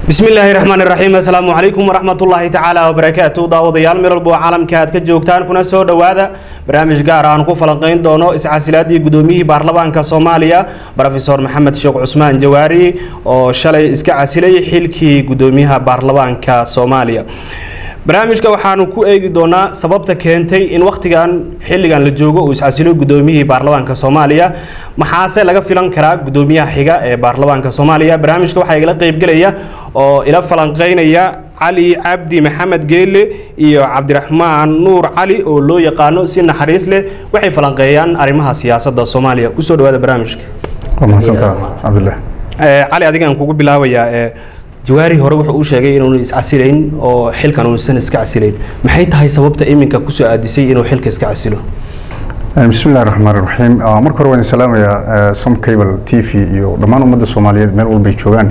bismi illaahi raxmaan iraxiim assalaamu calaykum waraxmatullaahi tacaala wabarakaatu daawadayaal meel walbo caalamka aad ka joogtaan kuna soo dhowaada barnaamij gaar aan ku falanqayn doono iscasilaadii gudoomiyihii baarlamaanka soomaaliya rofesor maxamed sheekh cusmaan jawaari oo shalay iska casilay xilkii gudoomiyaha baarlamaanka soomaaliya barnaamijka waxaanu ku eegi doonaa sababta keentay in wakhtigan xilligan la joogo uu iscasilo gudoomiyihii baarlamaanka soomaaliya maxaase laga filan karaa gudoomiyaha xiga ee baarlamaanka soomaaliya barnaamijka waxaa igala qeybgelaya oo ila falanqeynaya cali cabdi maxamed geelle iyo cabdiraxmaan nuur cali oo loo yaqaano si naxariis leh waxay falanqeeyaan arrimaha siyaasadda soomaaliya kusoo dhawaada barnaamijka cali adigaan kugu bilaabayaa jawaari hore wuxuu u sheegay inuunu iscasilayn oo xilkan uusan iska casilayn maxay tahay sababta iminka kusoo aadisay inuu xilka iska casilo bismi illahi raxmaan raxiim marka hore waan salaamayaa som cable t v iyo dhammaan ummadda soomaaliyeed meel walbay joogaan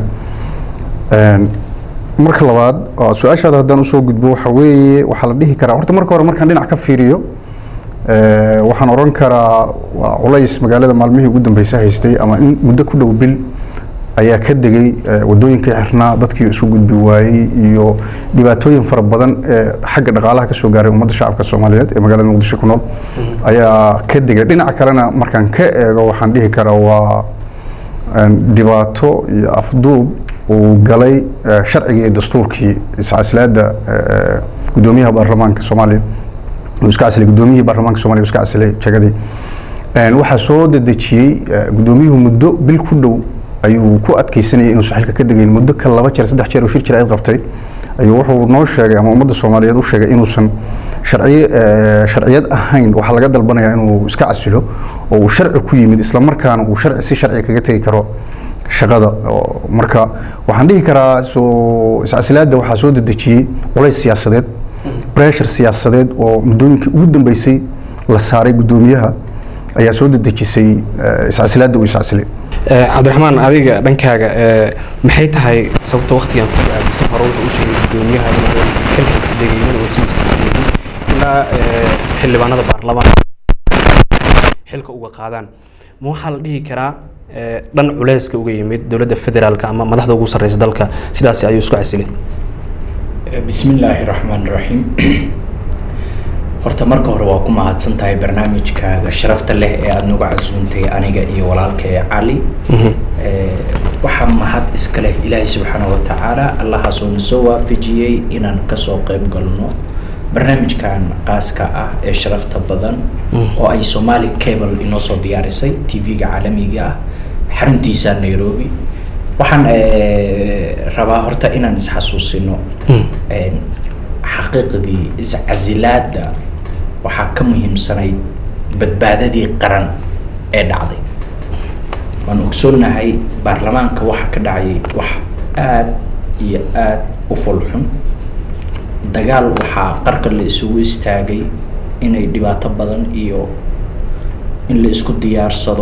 marka labaad su-aashaada haddaan usoo gudbo waxa weeye waxaa la dhihi karaa horta marka hore markaan dhinac ka fiiriyo waxaan oran karaa waa culays magaalada maalmihii ugu dambeysay haystay ama in muddo ku dhow bil ayaa ka degay wadooyinkii xirnaa dadkii isu gudbi waayey iyo dhibaatooyin fara badan ee xagga dhaqaalaha ka soo gaaray ummadda shacabka soomaaliyeed ee magaalada muqdisho ku nool ayaa ka degay dhinaca kalena markaan ka eego waxaan dhihi karaa waa dhibaato iyo afduub uu galay sharcigii iyo dastuurkii iscasilaada gudoomiyaha baarlamaanka soomaaliya uu iska casilay gudoomiyihii baarlamaanka somalia uu iska casilay jagadii waxaa soo dedejiyey gudoomiyuhu muddo bil ku dhow ayuu ku adkeysanayay inuusan xilka ka degayn muddo ka laba jeer saddex jeer uu shir jir ay qabtay ayuu wuxuu noo sheegay ama ummadda soomaaliyeed u sheegay inuusan sharciy sharciyad ahayn waxaa laga dalbanayaa inuu iska casilo oo uu sharci ku yimid isla markaana uu sharci si sharci kaga tegi karo shaqada marka waxaan dhihi karaa soo iscasilaadda waxaa soo dedejiyey culays siyaasadeed breshur siyaasadeed oo muddooyinkii ugu dambeysay la saaray guddoomiyaha ayaa soo dedejisay iscasilaadda uu iscasilay cabdiraxmaan adiga dhankaaga maxay tahay sababta waktigan ku aadisa hore wuxuu u sheegay gudoomiyaha inuu xilka ka degaynin oo si iscasilaynin ilaa xildhibaanada baarlamaanka xilka uga qaadaan ma waxaa la dhihi karaa dhan culeyska uga yimid dowladda federaalka ama madaxda ugu sarreysa dalka sidaasi ayuu isku casilay bismi illaahi raxmaan raxiim horta marka hore waa ku mahadsan tahay barnaamijkaaga sharafta leh ee aada nagu casuuntay aniga iyo walaalkay cali waxaa mahad iska leh ilaahay subxaana wa tacaala allahaasoo na soo waafajiyey inaan kasoo qeyb galno barnaamijkan qaaska ah ee sharafta badan oo ay somali cable inoo soo diyaarisay t v-ga caalamiga ah xaruntiisa nairobi waxaan rabaa horta inaan isxasuusino xaqiiqdii iscasilaada waxaa ka muhiimsanayd badbaadadii qaran ee dhacday waan ogsoonnahay baarlamaanka waxa ka dhacayay wax aada iyo aada u fulxun dagaal waxaa qarka la isugu istaagay inay dhibaato badan iyo in la isku diyaarsado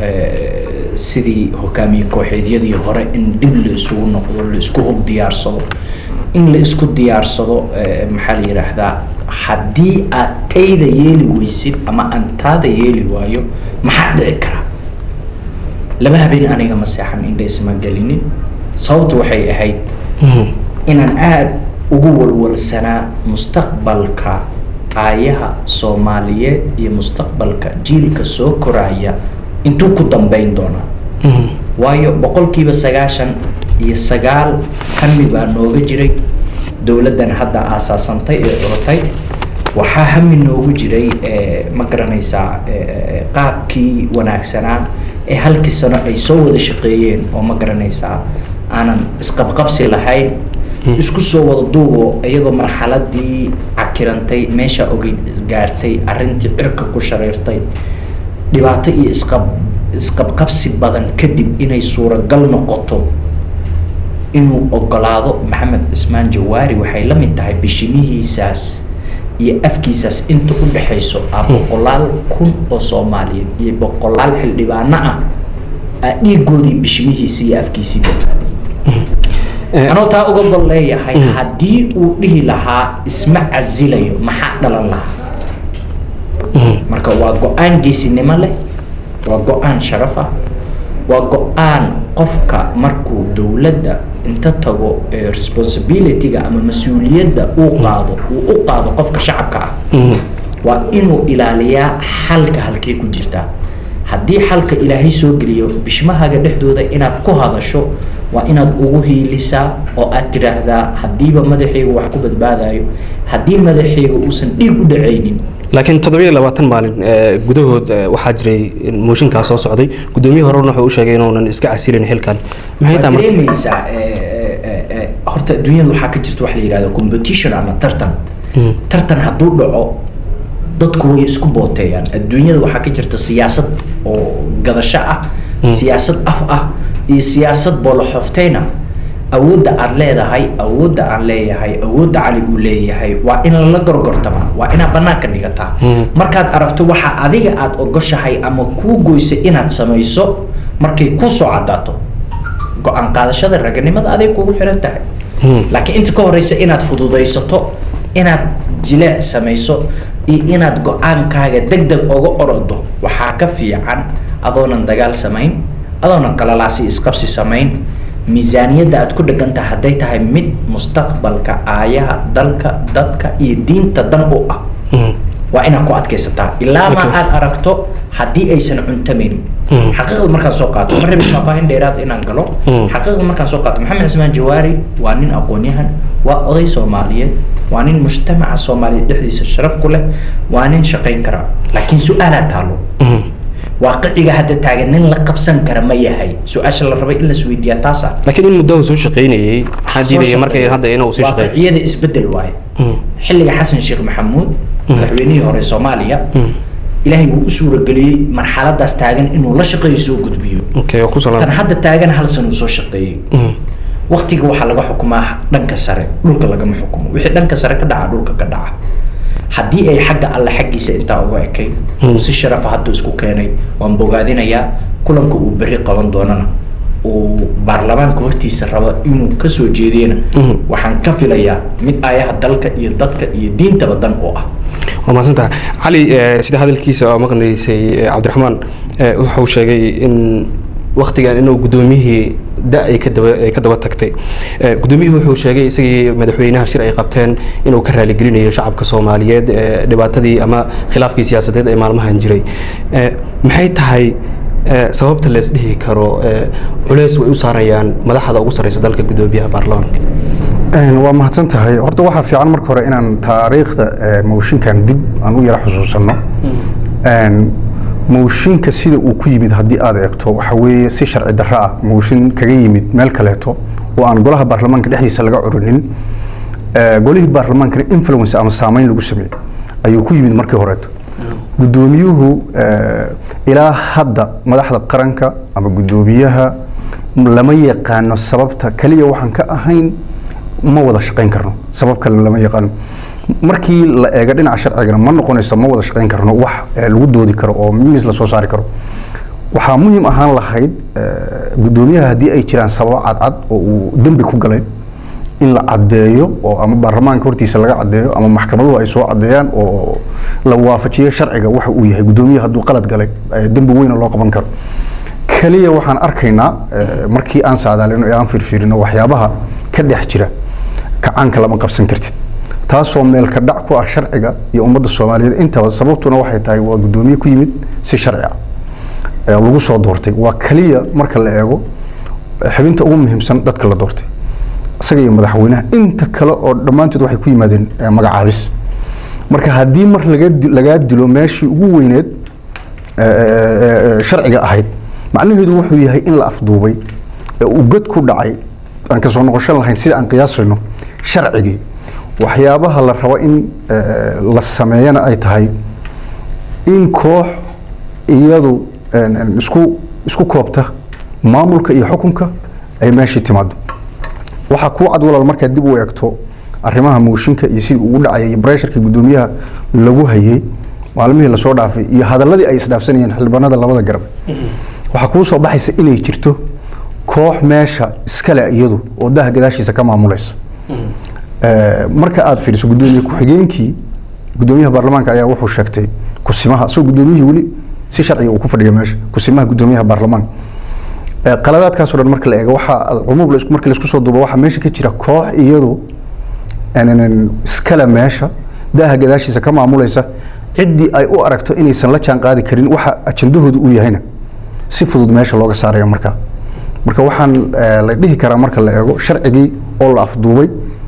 sidii hogaamiye kooxeedyadii hore in dib la isugu noqdo la isku hub diyaarsado in la isku diyaarsado maxaa la yidhaahdaa haddii aad tayda yeeli weysid ama aan taada yeeli waayo maxaa dhici kara laba habeen aniga ma seexan indha isma gelinin sababtu waxay ahayd inaan aada ugu walwalsanaa mustaqbalka aayaha soomaaliyeed iyo mustaqbalka jiilka soo koraya intuu ku dambeyn doonaa waayo boqolkiiba sagaashan iyo sagaal hami baa nooga jiray dowladdan hadda aasaasantay ee curatay waxaa hami noogu jiray ma garanaysaa qaabkii wanaagsanaa ee halkii sano ay soo wada shaqeeyeen oo ma garanaysaa aanan isqabqabsi lahayn isku soo wada duubo iyadoo marxaladii cakirantay meesha ogey gaartay arrintii cirka ku shareertay dhibaato iyo isqab isqabqabsi badan kadib inay suuragal noqoto inuu ogolaado maxamed cismaan jawaari waxay la mid tahay bishimihiisaas iyo afkiisaas inta u dhexayso ah boqolaal kun oo soomaaliyeed iyo boqolaal xildhibaano ah aa dhiigoodii bishimihiisii iyo afkiisii badbaadiyay anoo taa uga gol leeyahay haddii uu dhihi lahaa isma casilayo maxaa dhalan lahaa marka waa go-aan geesinimo leh waa go-aan sharaf ah waa go-aan qofka markuu dowladda inta tago ee responsibilityga ama mas-uuliyadda uu qaado uu u qaado qofka shacabka ah waa inuu ilaaliyaa xalka halkee ku jirtaa haddii xalka ilaahay soo geliyo bishmahaga dhexdooda inaad ku hadasho waa inaad ugu hiilisaa oo aad tiraahdaa haddiiba madaxayga wax ku badbaadayo haddii madaxayga uusan dhiig u dhacaynin laakiin toddobiyo labaatan maalin eh, gudahood eh, waxaa jiray in mooshinkaa soo socday guddoomiye horena wuxuu u sheegay inuunan iska casilin xilkan maxay waad tahay marka dareemaysaa eh, eh, eh, horta adduunyada waxaa ka jirta wax la yidhahdo competition ama tartan Mm. tartan hadduu dhaco dadku way isku booteeyaan adduunyada waxaa ka jirta siyaasad oo gadasho ah siyaasad af ah iyo siyaasad booloxofteyna awoodda aad leedahay awoodda aan leeyahay awoodda cali uu leeyahay waa in lala gorgortamaa waa inaad banaanka dhigataa Mm. markaad aragto waxa adiga aad ogoshahay ama kuu goysa inaad samayso markay kuu soo cadaato go-aan qaadashada raganimada aday kugu xiran tahay Mm. laakiin inta ka horeysa inaad fududaysato inaad jileec samayso iyo inaad go-aankaaga deg deg oga orodo waxaa ka fiican adoonan dagaal samayn adoonan qalalaasi isqabsi samayn miisaaniyadda aad ku dhegantahay hadday tahay mid mustaqbalka aayaha dalka dadka iyo diinta dan u ah Mm. waa inaad ku adkaysataa ilaa ma Okay. aad aragto haddii aysan cuntamaynin Mm. xaqiiqda markaan soo qaato ma rabin faahfaahin dheeraad inaan galo Mm. xaqiiqda markaan soo qaato maxamed cismaan jawaari waa nin aqoon-yahan waa oday soomaaliyeed waa nin mujtamaca soomaaliyeed dhexdiisa sharaf ku leh waa nin shaqayn kara laakiin su-aalaa taalo Mm. waaqiciga hadda taagan nin la qabsan kara ma yahay su-aasha la rabay in la isweydiiyaa taas ah laakiin in muddo uu soo shaqaynayay maxaa diidaya markay hadda inuu sii shaqeeyo waaqiciyada isbedel waaye Mm. xilliga xasan sheekh maxamuud madaxweynihii hore soomaaliya Mm. ilaahay wuu u suurageliyey marxaladaas taagan inuu la shaqeeyo soo gudbiyo okay waa ku tan salaam hadda taagan hal san uu soo shaqeeyey Mm. waktiga waxaa laga xukumaa dhanka sare dhulka lagama xukumo wixii dhanka sare ka dhaca dhulka ka dhaca haddii ay xagga alle xaggiisa intaa uga ekay uu si sharafa hadda isku keenay waan bogaadinayaa kulanka uu berri qaban doonana uu baarlamaanka hortiisa rabo inuu kasoo jeediyena Mhm. waxaan ka filayaa mid ayaha dalka iyo dadka iyo diintaba dan u ah waa mahadsantaha cali eh, sida hadalkiisa oo maqnaysay eh, cabdiraxmaan eh, wuxuu sheegay in waktigan inuu guddoomiyihii da ay ka daba ay ka daba tagtay Eh, guddoomiyihii wuxuu sheegay isagii madaxweynaha shir ay qabteen inuu ka raaligelinayo shacabka soomaaliyeed eh, dhibaatadii ama khilaafkii siyaasadeed ee maalmahan jiray Eh, maxay tahay eh, sababta lees dhihi karo eh, culeys way u saarayaan madaxda ugu sarreysa dalka guddoomiyaha baarlamaanka Een, waa mahadsan tahay horta waxaa fiican marka hore inaan taariikhda eh, mooshinkan dib aan u yara xusuusanno Een, mooshinka sida uu ku yimid haddii aad eegto waxa weeye si sharci darro ah mooshin kaga yimid meel kaleeto oo aan golaha baarlamaanka dhexdiisa laga curinin Eh, golihii baarlamaankana influence ama saameyn lagu sameeyey ayuu ku yimid markii horeeto guddoomiyuhu eh, ilaa hadda madaxda qaranka ama guddoomiyaha lama yaqaano sababta kaliya waxaan ka ahayn ma wada shaqayn karno sabab kale lama yaqaano markii la eego dhinaca sharcigana ma noqonayso ma wada shaqayn karno wax eh, lagu doodi karo oo miis la soo saari karo waxaa muhiim ahaan lahayd eh, guddoomiyaha haddii ay jiraan sababo cadcad oo uu dembi ku galay in la caddeeyo oo ama baarlamaanka hortiisa laga caddeeyo ama maxkamaduhu ay soo caddeeyaan oo la waafajiyo sharciga waxa uu yahay guddoomiyaha hadduu qalad galay eh, dembi weyna loo qaban karo kaliya waxaan arkaynaa eh, markii aan saadaalino ee aan fiirfiirino waxyaabaha ka dhex jira kacaanka lama qabsan kartid taasoo meel ka dhac ku ah sharciga iyo ummadda soomaaliyeed intaba sababtuna waxay tahay waa guddoomiye ku yimid si sharci ah ee lagu soo doortay waa kaliya marka la eego eh, xubinta ugu muhiimsan dadka la doortay isaga iyo madaxweynaha inta kale oo dhammaantood waxay ku yimaadeen eh, magacaabis marka haddii mar laga di- lagaa dilo meeshii ugu weyneed eh, eh, eh, sharciga ahayd macnaheedu wuxuu yahay in la afduubay ee uu god ku dhacay aan ka soo noqosho lahayn sida aan qiyaasayno sharcigii waxyaabaha la rabo in eh, la sameeyana ay tahay in koox iyadu en, en, isku isku koobta maamulka iyo xukunka ay meeshii timaado waxaa kuu cad walaal markaad dib u eegto arrimaha mooshinka iyo sidii ugu dhacayay iyo bresharka guddoomiyaha lagu hayay maalmihii lasoo dhaafay iyo hadaladii ay isdhaafsanayeen xildhibaanada labada garab waxaa kuu soo baxaysa inay jirto koox meesha iskale iyadu oo daha gadaashiisa ka maamulaysa Eh, marka aad fiiriso guddoomiye ku-xigeenkii guddoomiyaha baarlamaanka ayaa wuxuu sheegtay kusimaha isagoo guddoomiyihii weli si sharciga uu ku fadhiya meesha kusimaha guddoomiyaha baarlamaanka Ee, qaladaadkaas oo dhan marka la eego waxa cumuum la isku- marka la isku soo duubo waxaa meesha ka jira koox iyadu aanan iskale meesha daaha gadaashiisa ka maamulaysa ciddii ay u aragto inaysan la jaan qaadi karin waxa ajandahoodu uu yahayna si fudud meesha looga saarayo marka marka waxaan eh, la dhihi karaa marka la eego sharcigii oo la afduubay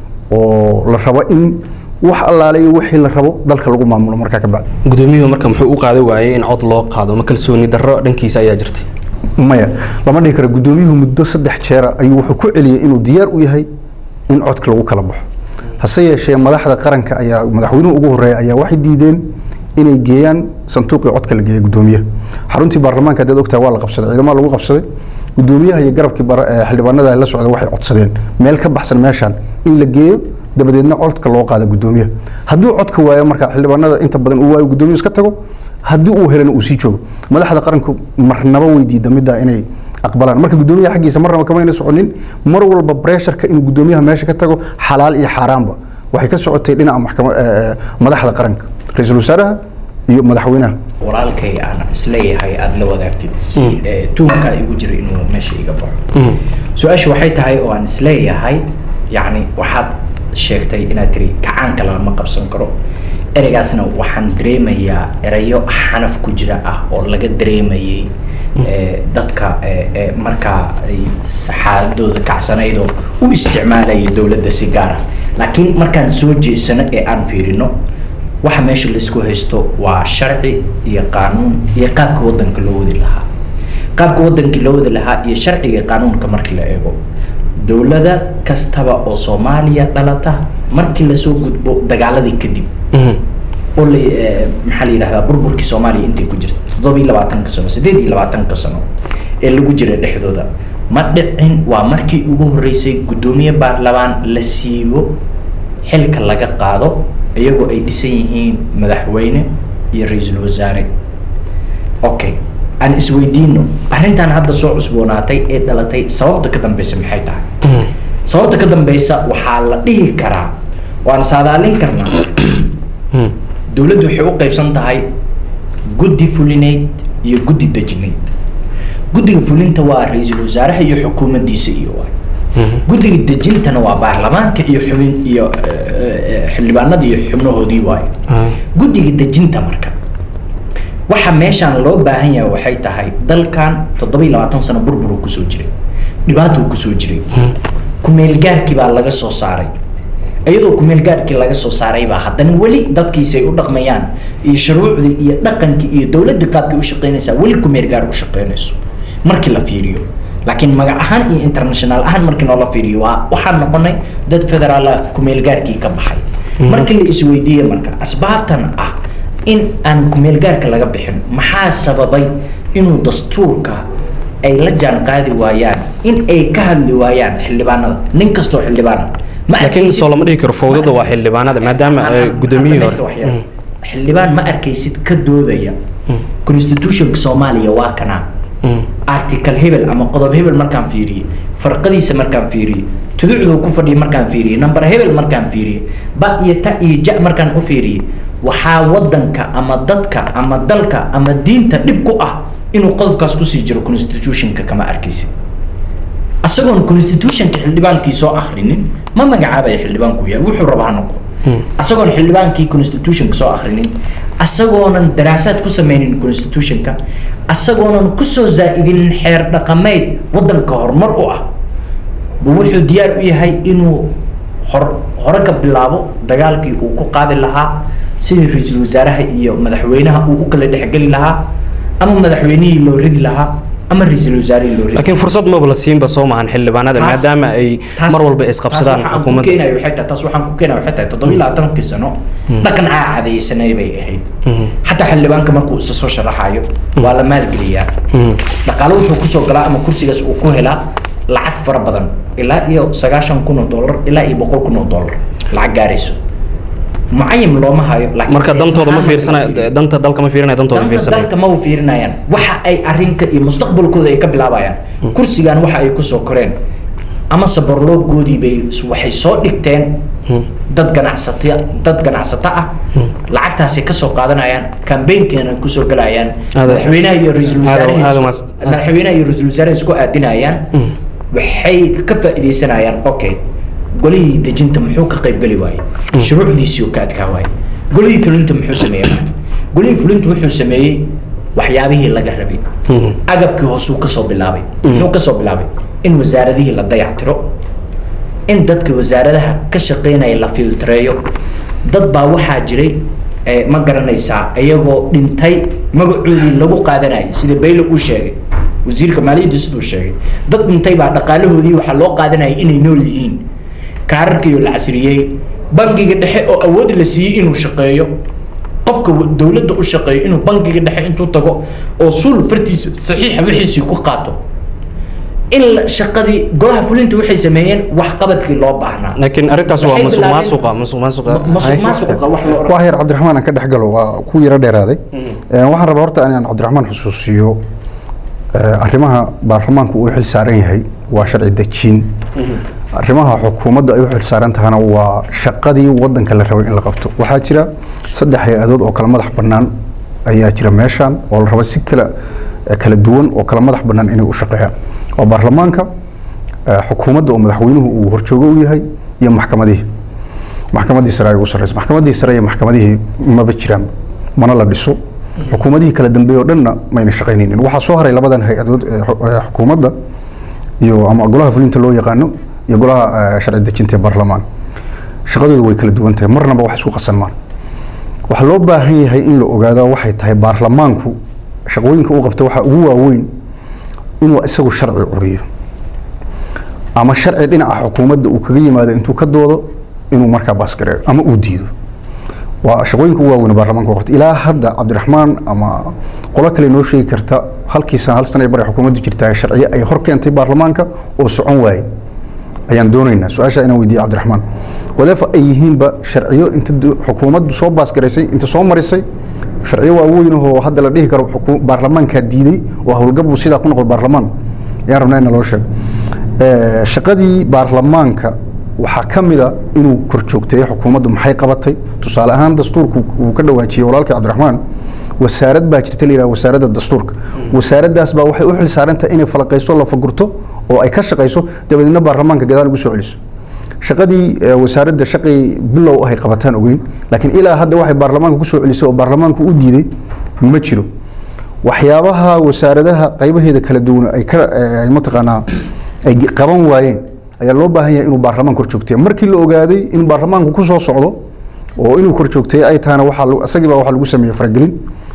oo la rabo in wax allaale iyo wixii la rabo dalka lagu maamulo markaa ka bacdi gudoomiyuhu marka muxuu u qaadan waayey in cod loo qaado ma kalsooni darro dhankiisa ayaa jirtay maya lama dhihi karo gudoomiyuhu muddo saddex jeera ayuu wuxuu ku celiyey inuu diyaar u yahay in codka lagu kala baxo hase yeeshee madaxda qaranka ayaa madaxweynuhu ugu horeeya ayaa waxay diideen inay geeyaan sanduuqii codka la geeyay gudoomiyaha xaruntii baarlamaanka haddaad ogtahay waa la qabsaday ciidamada lagu qabsaday gudoomiyaha iyo garabkii bara- eh, xildhibaanada la socda waxay codsadeen meel ka baxsan meeshan in la geeyo dabadeedna codka loo qaado gudoomiyaha hadduu codka waayo marka xildhibaanada inta badan uu waayo gudoomiyuhu iska tago haddii uu helana uu sii joogo madaxda qaranku marnaba way diida middaa inay aqbalaan marka gudoomiyaha xaggiisa marnaba kamayna soconin mar walba bresharka inuu gudoomiyaha meesha ka tago xalaal iyo xaaraanba waxay ka socotay dhinaca maxkama eh, madaxda qaranka ra-iisul wasaaraha iyo madaxweynaha walaalkay aan isleeyahay aada la wadaagtid si eh, tuunkaa igu jira inuu meesha iga baxo su-aasha waxay tahay oo aan isleeyahay yacni waxaad sheegtay inaad tiri kacaanka lama qabsan karo ereygaasna waxaan dareemayaa erayo xanaf ku jira ah oo laga dareemayay eh, dadka eh, eh, markaa ay saxaadooda kacsanaydoo u isticmaalaya dowladda si gaara laakiin markaan soo jeesano ee aan fiirino waxa meesha laisku haysto waa sharci iyo qaanuun iyo qaabka wadanka loo wadi lahaa qaabka wadankii loo wadi lahaa iyo sharciga iyo qaanuunka markii la eego dowlada kastaba oo soomaaliya dhalata markii lasoo gudbo dagaaladii kadib oo la eh, maxaa la yidhahdaa burburkii soomaaliya intay ku jirta toddoba iyo labaatanka sano siddeed iyo labaatanka sano ee lagu jira dhexdooda ma dhicin waa markii ugu horreysay guddoomiye baarlamaan la siibo xilka laga qaado iyagoo ay dhisan yihiin madaxweyne iyo ra-iisul wasaare okay aan isweydiino arrintan hadda soo cusboonaatay ee dhalatay sababta ka dambeysa maxay tahay sababta ka dambeysa waxaa la dhihi karaa waan saadaalin karnaa dowladdu waxay u qaybsan tahay guddi fulineyd iyo guddi dejineyd guddiga fulinta waa ra-iisul wasaaraha iyo xukuumaddiisa iyo waay guddiga dejintana waa baarlamaanka iyo xubin iyo eh, eh, xildhibaanada iyo xubnahoodii waaye guddiga dejinta marka waxa meeshaan loo baahan yahay waxay tahay dalkan toddoba iyo labaatan sano burburuu kusoo jiray dhibaatuu kusoo jiray kumeelgaarkii baa laga soo saaray iyadoo kumeelgaarkii laga soo saaray baa haddana weli dadkiisi ay u dhaqmayaan iyo shuruucdii iyo dhaqankii iyo dowladda qaabkay u shaqaynaysaa weli kumeelgaar u shaqaynayso markii la fiiriyo laakiin magac ahaan iyo international ahaan markii noola fiiriyo waa waxaan noqonay dad federaala kumeelgaarkii ka baxay markii la isweydiiyey marka asbaabtan ah in aan kumeelgaarka laga bixin maxaa sababay inuu dastuurka ay la jaan qaadi waayaan in ay ka hadli waayaan xildhibaanada nin kastoo xildhibaana ma laakiin arkaysid- soo lama dhihi karo fowdada waa xildhibaanada maadaama Aan- ay aan- gudoomiyihii aan dhamaysto hore wax yar. xildhibaan ma arkaysid ka doodaya constitutionka soomaaliya waa kanaa article hebel ama qodob hebel markaan fiiriyey farqadiisa markaan fiiriyey tuducduu ku fadhiya markaan fiiriyey number hebel markaan fiiriyey ba iyo ta iyo ja markaan u fiiriyey waxaa wadanka ama dadka ama dalka ama diinta dhib ku ah inuu qodobkaas kusii jiro constitutionka kama arkaysid asagoon constitutionka xildhibaankii soo akhrinin ma magacaabaya xildhibaanku yahay wuxuu raba ha noqdo asagoon xildhibaankii constitutionka soo akhrinin asagoonan daraasaad ku sameynin constitutionka asagoonan kusoo zaa'idinin xeer dhaqameed wadanka horumar u ah buu wuxuu diyaar u yahay inuu hor hore ka bilaabo dagaalkii uu ku qaadi lahaa sidii ra-iisul wasaaraha iyo madaxweynaha uu u kala dhexgeli lahaa ama madaxweynihii loo ridi lahaa ama ra-iisul wasaarihii loo ridi laakiin fursad maba la siinba soo maahan xildhibaanada Taas- maadaama ay taas- mar walba isqabsadaan taas waxaan ku xukuumadda keenayo waxay tahay taas waxaan ku keenayo waxay tahay toddoba iyo labaatankii sano dhaqan caacadaysanay bay ahayd xataa xildhibaanka markuu isa soo sharaxayo waa la maalgeliyaa dhaqaale wuxuu kusoo galaa ama kursigaas uu ku helaa lacag fara badan ilaa iyo sagaashan kun oo dollar ilaa iyo boqol kun oo dollar lacag gaarayso mucayim looma hayo laakiin marka dantooda ma xisaab fiirsana ahaan marka la danta dalka ma fiirinaya dantooda danta fiirsanaya dalka ma u fiirinayaan waxa ay arrinka iyo mustaqbalkooda ay ka bilaabayaan kursigan waxa ay kusoo koreen ama saborloogoodii bay waxay soo dhigteen dad ganacsata dad ganacsato ah lacagtaasay kasoo qaadanayaan kambeynkeena kusoo galayaan Aad- madaxweynaha iyo ra-iisul aad- aad wasaaraha umaas- madaxweynaha iyo ra-iisul wasaaraha isku aadinayaan waxay ka faa'iidaysanayaan okay golihii dejinta muxuu ka qaybgeli waaye shuruucdiisii oo ka adkaa waaye golihii fulinta muxuu sameeyey marka golihii fulinta wuxuu sameeyey waxyaabihii laga rabay agabkii hoosuu kasoo bilaabay muxuu kasoo bilaabay in wasaaradihii la dayactiro in dadka wasaaradaha ka shaqeynaya la filtreeyo dad baa waxaa jiray eh, ma garanaysaa iyagoo dhintay magacoodii lagu qaadanayay sida bayle uu sheegay wasiirka maaliyadda siduu sheegay dad dhintay baa dhaqaalahoodii waxaa loo qaadanayay inay nool yihiin kaararkiioo la casriyey bangiga dhexe oo awood la siiyey inuu shaqeeyo qofka wa- dowladda u shaqeeyo inuu bangiga dhexe intuu tago oo suul fartiisa saxiixa wixiisii ku qaato in la- shaqadii golaha fulinta waxay sameeyeen wax qabadkii loo baahnaa laakiin arrintaas waa Waxay masuq bilaabeen- maasuqa masuq maasuqa masuq maasuqa wax loo wax yar cabdiraxmaan aan ka dhex galo waa ku yaro dheeraaday Ee, waxaan rabaa horta inaan cabdiraxmaan xusuusiyo ee, arrimaha baarlamaanku uu xil saaran yahay waa sharci dejin arrimaha xukuumadda ay u xil saaran tahana waa shaqadii wadanka la rabay in la qabto waxaa jira saddex hay-adood oo kala madax bannaan ayaa jira meeshan oo la rabo si kala eh, kala duwan oo kala madax bannaan inay u shaqeeyaan waa baarlamaanka eh, xukuumadda oo madaxweynuhu uu horjoogo u yahay iyo maxkamadihii maxkamadii sare ay ugu sarreysa maxkamadii sare iyo maxkamadihii maba jiraan mana la dhiso xukuumadihii kala dambeeye oo dhanna mayna shaqaynaynin waxaa soo haray labadan hay-adood ee xu- ee xukuumadda iyo ama golaha fulinta loo yaqaano iyo golaha eh, sharci dejinta ee baarlamaan shaqadoodu way kala duwan tahay marnaba wax isku qasanmaan waxaa loo baahan yahay in la ogaado waxay tahay baarlamaanku shaqooyinka uu qabta waxaa ugu waaweyn inuu isagu sharci curiyo ama sharci dhinaca xukuumadda uu kaga yimaado intuu ka doodo inuu markaa baasgareeyo ama uu diido waa shaqooyinka ugu waaweyn ee baarlamaanka uu qabta ilaa hadda cabdiraxmaan ama qolo kale noo sheegi karta halkii sana hal sana ee bari xukuumaddu jirtaa sharciyo ay hor keentay baarlamaanka oo socon waaye ayaan doonaynaa su-aasha inaan weydiiye cabdiraxmaan wadafa ay yihiinba sharciyo inta du- xukuumaddu soo baasgaraysay inta soo marisay sharciyo waaweyn oo hadda la dhihi karo xuku- baarlamaankaa diiday oo howlgab uu sidaa ku noqdo baarlamaan ayaan rabnaa in naloo sheego Eh, shaqadii baarlamaanka waxaa ka mid a inuu korjoogteeyo xukuumaddu maxay qabatay tusaale ahaan dastuurku uu ka dhawaajiyey walaalkii cabdiraxmaan wasaarad baa jirta la yidhaha wasaaradda dastuurka wasaaraddaas baa waxay u xil saaran tahay inay falaqayso la fagurto oo ay ka shaqayso dabadeedna baarlamaanka gadaal ugu soo celiso shaqadii eh, wasaaradda shaqay bilow ahay qabataan ogeyn laakiin ilaa hadda waxay baarlamaanka ku soo celisay oo baarlamaanku u diiday ma jiro waxyaabaha wasaaradaha qaybaheeda kala duwan ay ka eh, mataqaanaa ay ge- qaban waayeen ayaa loo baahan yahay inuu baarlamaan kor joogteeyo markii la ogaaday in baarlamaanku ku soo socdo oo inuu kor joogteeyo ay tahana waxaa lagu- isagii baa waxaa lagu sameeyey faragelin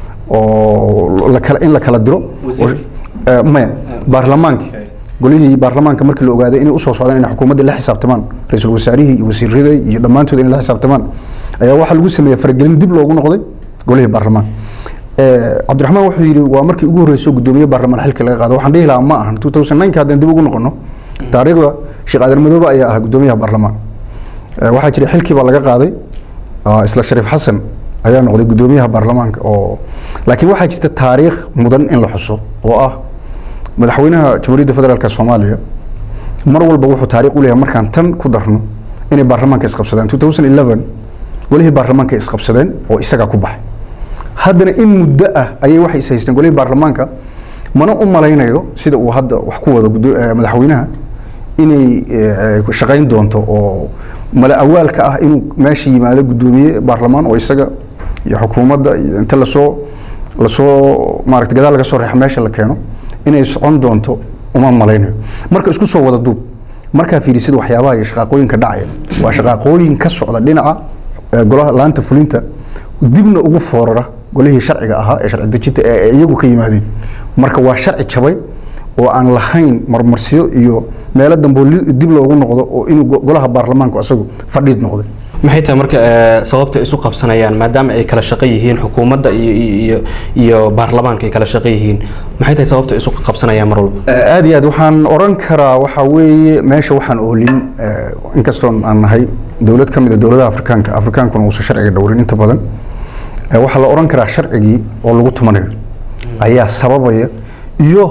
oo la kala in la kala diro Wasiirka? Eh, maya baarlamaanka golihii baarlamaanka markii la ogaaday inay usoo socdaan inay xukuumadda la xisaabtamaan ra-iisul wasaarihii iyo wasiirada iyo dhammaantood inay la xisaabtamaan ayaa waxaa lagu sameeyey faragelin dib loogu noqday golihii baarlamaanka Eh, cabdiraxmaan wuxuu yidhi waa markii ugu horreysay gudoomiye baarlamaan xilka laga qaado waxaan dhihi lahaa ma ahan 2009 haddaan dib ugu noqono taariikhda sheekh aadan madoobe ayaa ahaa gudoomiyaha baarlamaan Eh, waxaa jira xilkii baa laga qaaday ah, isla shariif xasan ayaa noqday gudoomiyaha baarlamaanka oo laakiin waxaa jirta taariikh mudan in la xuso oo ah madaxweynaha jamhuuriyadda federaalk soomaaliya mar walba wuxuu taariikh u leeyahay markaan tan ku darno inay baarlamaanka isqabsadeen 2011 golihii baarlamaanka isqabsadeen oo isagaa ku baxay haddana in muddo ah ayay waxay is haysteen golihii baarlamaanka mana u malaynayo sida uu hadda wax ku wado gudo- eh, madaxweynaha inay eh, eh, shaqayn doonto oo mala awaalka ah inuu meesha yimaado gudoomiye baarlamaan oo isaga iyo xukuumadda iyo inta lasoo lasoo maaragta gadaal laga soo reexa meesha la keeno inay socon doonto uma malaynayo marka isku soo wada duub markaa fiirisid waxyaabaha iyo shaqaaqooyinka dhacaya waa shaqaaqooyin ka socda dhinaca eh, golaha laanta fulinta dibna ugu foorara golihii sharciga ahaa ee sharci dejinta ee ay iyagu ka yimaadeen marka waa sharci jabay oo aan lahayn marmarsiyo iyo meelo dambe oo li- dib loogu noqdo oo inuu go- golaha baarlamaanku asagu fadhiid noqday maxay tahay marka eh, sababta ay isu qabsanayaan maadaama ay kala shaqo yihiin xukuumadda iyo iyo iyo baarlamaanka ay kala shaqo yihiin maxay tahay sababta ay isu qabsanayaan mar walba Eh, aad iyo aad waxaan oran karaa waxaa weeye meesha waxaan oolin eh, inkastoon aan nahay dowlad ka mid a dowladaha afrikaanka afrikaankuna uusan sharciga dhowrin inta badan eh, waxaa la oran karaa sharcigii oo lagu tumanayo ayaa sababaya iyo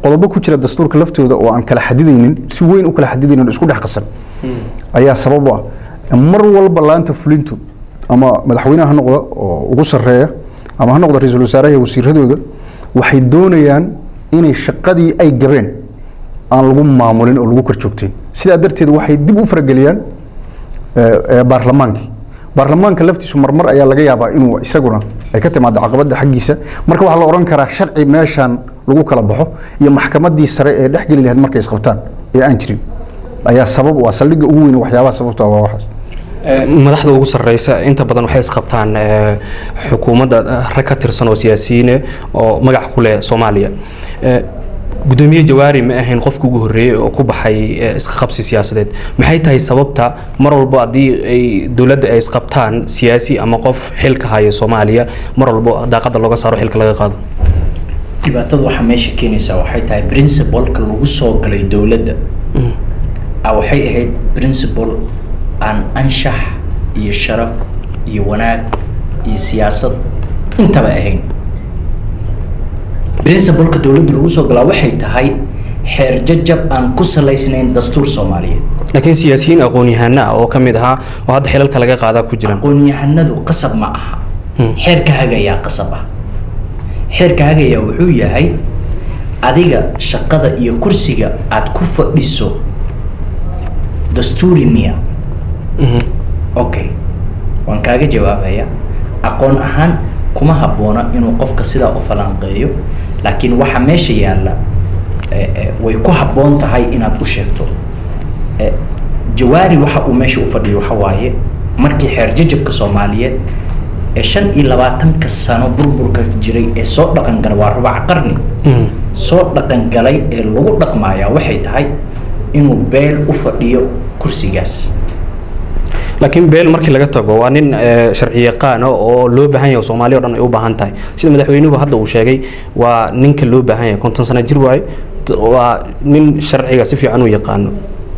qodobo ku jira dastuurka laftooda oo aan kala xadidaynin si weyn u kala xadidaynin oo isku dhex qasan ayaa sabab u ah mar walba laanta fulintu ama madaxweynaha ha noqda oo ugu sarreeya ama ha noqda ra-iisul wasaaraha iyo wasiiradooda waxay doonayaan inay shaqadii ay gabeen aan lagu maamulin oo lagu korjoogteen sidaa darteed waxay dib u farageliyaan ee, ee, baarlamaankii baarlamaanka laftiisu marmar ayaa laga yaabaa inuu isaguna ay ka timaado caqabada xaggiisa marka waxaa la oran karaa sharci meeshaan lagu kala baxo iyo maxkamadii sare ee dhexgeli lahayd markay isqabtaan ee aan jirin ayaa sabab u ah saldhigga ugu weyn waxyaabaha sababta ah waa waxaas madaxda ugu sarreysa inta badan waxay isqabtaan eh, xukuumadda eh, rag ka tirsan oo siyaasiyiine oo magac ku leh soomaaliya Eh, gudoomiye jawaari ma ahayn qofka ugu horreeyey oo ku baxay eh, iska qabsi siyaasadeed maxay tahay sababta mar walbo haddii ay dowladda ay isqabtaan siyaasi ama qof xilka haya soomaaliya mar walbo daaqada looga saaro xilka laga qaado dhibaatada waxaa meesha keenaysaa waxay tahay principalka lagu soo galay dowladda ah waxay ahayd principal aan anshax iyo sharaf iyo wanaag iyo siyaasad intaba ahayn principalka dowladda lagu soo galaa waxay tahay xeer jajab aan ku salaysnayn dastuur soomaaliyeed laakiin siyaasiyiin aqoon-yahano ah oo ka mid ahaa oo hadda xilalka laga qaadaa ku jiraan aqoon-yahanadu qasab ma aha Hmm. xeerka hagayaa qasab ah xeerka hagayaa wuxuu yahay adiga shaqada iyo kursiga aad ku fadhiso dastuuri miya Mhm. okay waan kaaga jawaabaya aqoon ahaan kuma habboona inuu qofka sidaa u falanqeeyo laakiin waxa meesha yaalla eh, eh, way ku habboon tahay inaad u sheegto Eh, jawaari waxa uu meesha u fadhiyo waxa waaye markii xeer jajabka soomaaliyeed ee shan iyo labaatanka sano burburka jiray ee soo dhaqan galay waa rubac qarni Mhm. soo dhaqan galay ee lagu dhaqmayaa waxay tahay inuu beel u fadhiyo kursigaas laakiin beel markii laga tago waa nin eh, sharci yaqaan ah oo loo baahan yahay oo soomaaliya o dhan ay u baahan tahay sida madaxweynuhu hadda uu sheegay waa ninka loo baahan yahay konton sano jir waaye t- waa nin sharciga si fiican u yaqaano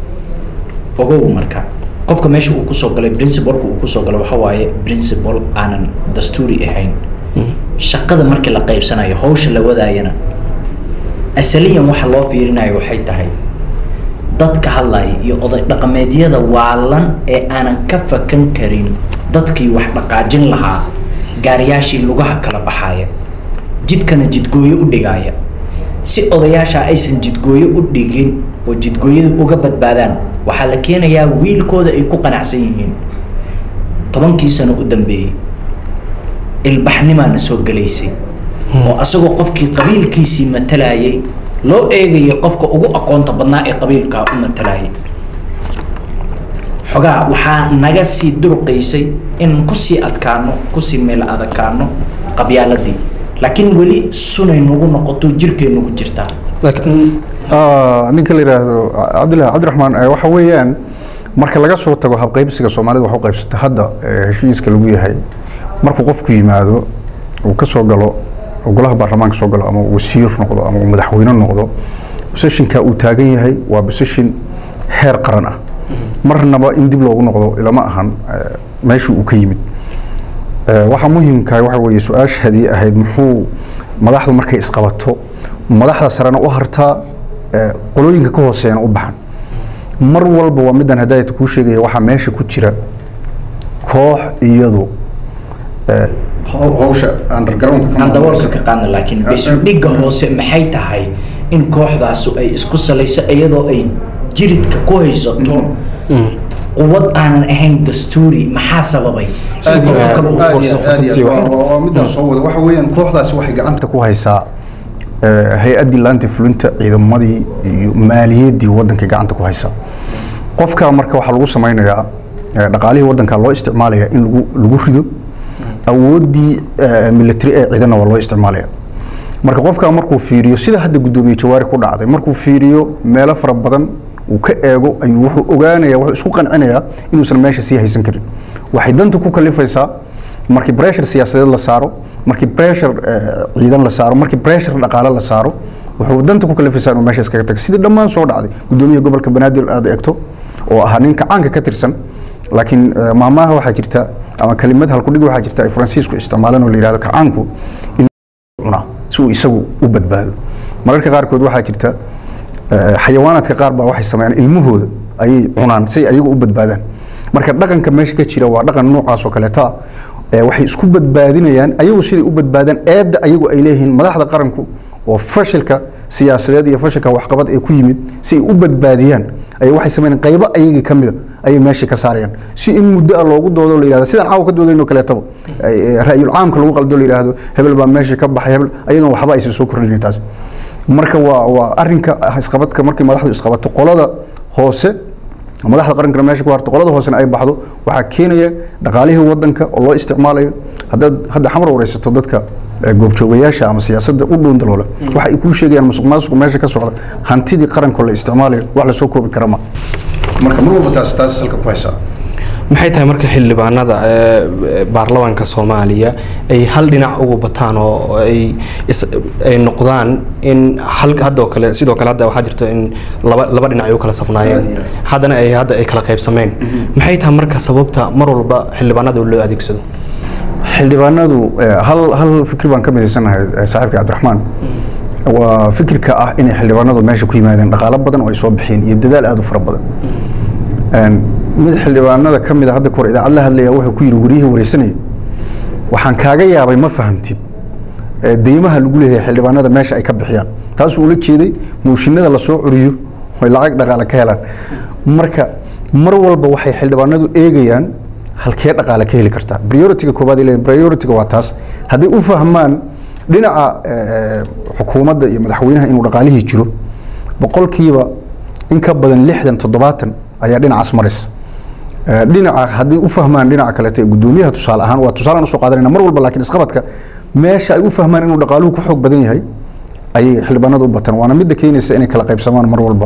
ogow marka qofka meesha uu kusoo galay principalka uu kusoo galay waxa waaye principal aanan dastuuri ahayn shaqada markii la qaybsanayo hawsha la wadaayana asaliyan waxa loo fiirinayo waxay tahay dadka hadlaya iyo oday dhaqameedyada waalan ee aanan ka fakan karin dadkii wax dhaqaajin lahaa gaariyaashii lugaha kala baxaya jidkana jidgooyo u dhigaya si odayaasha aysan jidgooyo u dhigin oo jidgooyada uga badbaadaan waxaa la keenayaa wiilkooda ay ku qanacsan yihiin tobankii sano u dambeeyey ilbaxnimaana soo gelaysay oo asagoo qofkii qabiilkiisii matalayay loo eegayay qofka ugu aqoonta badnaa ee qabiilkaa u matalayay xogaa waxaa naga sii durqaysay inaan kusii adkaano kusii meel adakaano qabyaaladii laakiin weli sunay nagu noqoto jirkay nagu jirtaa laakiin Ah, ninka la yidhaahdo cabdillahi cabdiraxmaan eh, waxa weeyaan marka laga soo tago habqaybsiga soomaalida wax u qaybsata hadda eh, heshiiska lagu yahay markuu qofku yimaado uu ka soo galo oo golaha baarlamaanka soo galo ama uu wasiir noqdo ama uu madaxweyne noqdo positionka uu taagan yahay waa position heer qaran ah marnaba in dib loogu noqdo ilama ahan eh, meeshii uu ka yimid Eh, waxaa muhiimkahay waxa weeye su-aashaadii ahayd muxuu madaxdu markay isqabato madaxda sarena u hartaa eh, qolooyinka ka hooseeyana u baxan mar walba waa midaan hadaayata kuu sheegaya waxaa meesha ku jira koox iyadu eh, haw- hawsha undergroundka ka aan daboolka maamuleysa. ka qaadna laakiin beesudhigga hoose maxay tahay in kooxdaasu ay isku salayso iyadoo ay jiridka ku haysato quwad aanan ahayn dastuuri maxaa sababay si aad iyo qofka aad- kale uu aad iyo fursad- aad iyo sii aad. waxa. Waa- waa midaan soo wada waxa weeyaan kooxdaasi waxay gacanta ku haysaa eh, hay-addii laanta fulinta ciidamadii iyo maaliyaddii waddanka gacanta ku haysaa qofka marka waxaa lagu samaynayaa eh, dhaqaalihii waddanka loo isticmaalayaa in lagu lagu rido awooddii eh, military ee ciidana waa loo isticmaalaya marka qofka markuu fiiriyo sida hadda guddoomiye jawaari ku dhacday markuu fiiriyo meelo fara badan uu ka eego ayuu wuxuu ogaanaya wuxuu isku qancinayaa inuusan meesha sii haysan karin waxay danta ku kalifaysaa markii pressure siyaasadeed la saaro markii pressure eh, ciidan la saaro markii pressure dhaqaale la saaro wuxuu danta ku kalifaysaa inuu meesha iskaga tago sidii dhammaan soo dhacday guddoomiyaha gobolka banaadir aad eegto oo ahaa ninka caanka ka tirsan laakiin eh, maamaha waxaa jirta ama kelimad halkudhig waxaa jirta ay faransiisku isticmaalaan oo la yidhahdo kacaanku in cunaa si uu isagu u badbaado mararka qaarkood waxaa jirta eh, xayawaanaadka qaar baa waxay sameeyaan ilmahooda ayay cunaan si ay ayagu u badbaadaan marka dhaqanka meesha ka jira waa dhaqan noocaas oo kaleeta ah Eh, waxay isku badbaadinayaan ayagu siday u badbaadaan eedda ayagu ay leeyihiin madaxda qaranku oo fashilka siyaasadeed iyo fashilka waxqabad ee ku yimid si ay u badbaadiyaan ayay waxay sameeyaan qaybo ayagii ka mida ayay meesha ka saarayaan si in muddo ah loogu doodo la yidhahdo sidaan caawa ka doodayno kaleetaba ay- ay ra'yul caamka lagu qaldo la yidhaahdo hebel baa meesha ka baxay hebel ayadoon waxba aysan soo kordhinin taas marka waa waa arrinka ah isqabadka markii madaxdu isqabato qolada hoose madaxda qarankana meesha ku harto qolada hoosena ay baxdo waxaa keenaya dhaqaalihii wadanka oo loo isticmaalayo haddaad hadda xamar wareysato dadka eh, goobjoogayaasha ama siyaasadda u dhown daloola waxa ay kuu sheegayaan musuq maasuqu meesha ka socda hantidii qaranka la isticmaalayo wax lasoo koobi kara ma marka mar walba taas taas salka ku haysaa maxay tahay marka xildhibaanada ee, baarlamaanka soomaaliya ay hal dhinac ugu bataan oo ay is- ay noqdaan in hal hadda oo kale sidoo kale hadda waxaa jirta in laba laba dhinac ay u kala safnaayeen Aad iyo aad. haddana ay hadda ay kala qaybsameen maxay tahay marka sababta mar walba xildhibaanada loo adeegsado xildhibaanadu eh, hal hal fikir baan ka midaysanahay eh, saaxiibka cabdiraxmaan waa fikirka ah inay xildhibaanadu meesha ku yimaadeen dhaqaalo badan oo ay soo bixiyeen iyo dadaal aad u fara badan Een, mid xildhibaanada ka mid a hadda kahor idaacad la hadlaya wuxuu ku yidhi waryihii wareysanaya waxaan kaaga yaabay ma fahamtid ee deymaha lagu leeyahay xildhibaanada meesha ay ka bixiyaan taasuu ula jeeday mooshinada lasoo curiyo oy lacag dhaqaale ka helaan marka mar walba waxay xildhibaanadu eegayaan halkee dhaqaale ka heli kartaa priority-ga koobaad ay leeyihin priority-ga waa taas hadday u fahmaan dhinaca eh, xukuumadda iyo madaxweynaha inuu dhaqaalihii jiro boqolkiiba in ka badan lixdan toddobaatan ayaa dhinacaas maraysa Eh, dhinaca haddii u fahmaan dhinaca kaleeto ee guddoomiyaha tusaale ahaan waa tusaalaan usoo qaadanayna mar walba laakiin isqabadka meesha ay u fahmaan inuu dhaqaaluhu ku xoog badan yahay ayay xildhibaanadu u bataan waana midda keenaysa inay kala qaybsamaan mar walba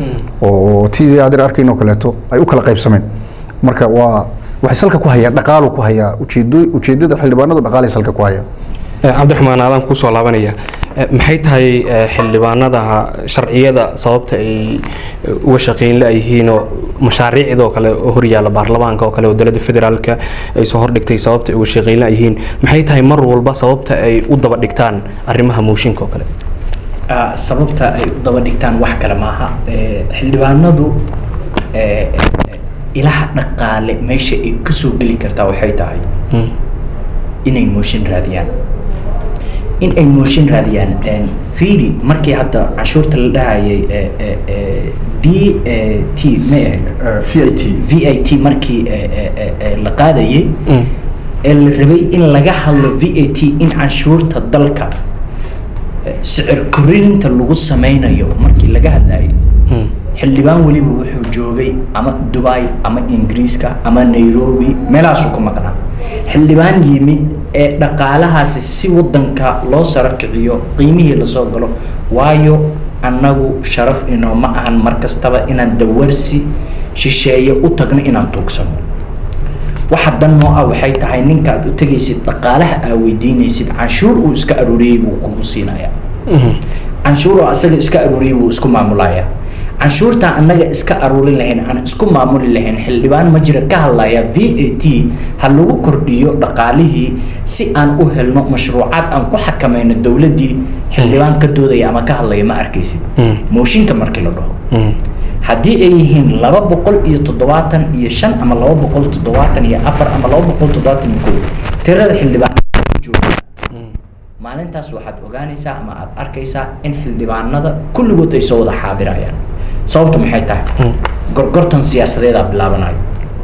oo tiisii adir arkayn oo kaleeto ay u kala qaybsameen marka waa waxay salka ku hayaan dhaqaalu ku hayaa ujeedo ujeedada xildhibaanadu dhaqaalay salka ku hayaan Eh, cabdiraxmaan aadaan kusoo laabanaya Eh, maxay tahay eh, xildhibaanada sharciyada sababta ay eh, uga shaqeyn la-yihiin oo mashaariicdoo kale oo horyaala baarlamaanka oo kale oo dowladda federaalka ay soo hordhigtay sababta ay uga shaqeyn la-yihiin maxay tahay mar walba sababta ay u daba dhigtaan arrimaha mooshinka oo kale Ah, sababta ay u daba dhigtaan wax kale maaha Eh, xildhibaanadu eh, eh, ilaha dhaqaale meesha ay kasoo geli kartaa waxay tahay Mm. inay mooshin raadiyaan in ay mooshin raadiyaan een, fiiri markii hadda canshuurta la dhahayay eh, eh, eh, d eh, t ma ahayd v i t v i t markii eh, eh, eh, eh, la qaadayay Mm. ee la rabay in laga hadlo v a t in canshuurta dalka eh, sicir korinta lagu sameynayo markii laga hadlayay Mm. xildhibaan weliba wuxuu joogay ama dubai ama ingiriiska ama nairobi meelahaasuu ku maqnaa xildhibaan yimid ee dhaqaalahaasi si wadanka loo saro kiciyo qiimihii lasoo galo waayo annagu sharaf inooma ahan mar kastaba inaan dawarsi shisheeye u tagno inaan tuugsano waxa dan noo ah waxay tahay ninka aad u tegaysid dhaqaalaha aa weydiinaysid canshuur uu iska aruuriyey buu kugu siinayaa Mhm. canshuur oo asaga iska aruuriyey buu isku maamulayaa canshuurtaa annaga iska aruurin lahayn aan isku maamuli lahayn xildhibaan ma jira ka hadlaya v a t ha lagu kordhiyo dhaqaalihii si aan u helno mashruucaad aan ku xakamayno dowladdii xildhibaan ka doodaya ama ka hadlaya ma arkaysid Mm. mooshinka markii la dhaho Mm. haddii ay yihiin laba boqol iyo toddobaatan iyo shan ama laba boqol toddobaatan iyo afar ama laba boqol toddobaatan iyo kow tirada xildhibaan jooga maalintaas waxaad ogaanaysaa ama aad arkaysaa in xildhibaanada kulligood ay soo wada xaadirayaan sababtu maxay tahay Mm. gorgortan siyaasadeedaa bilaabanayo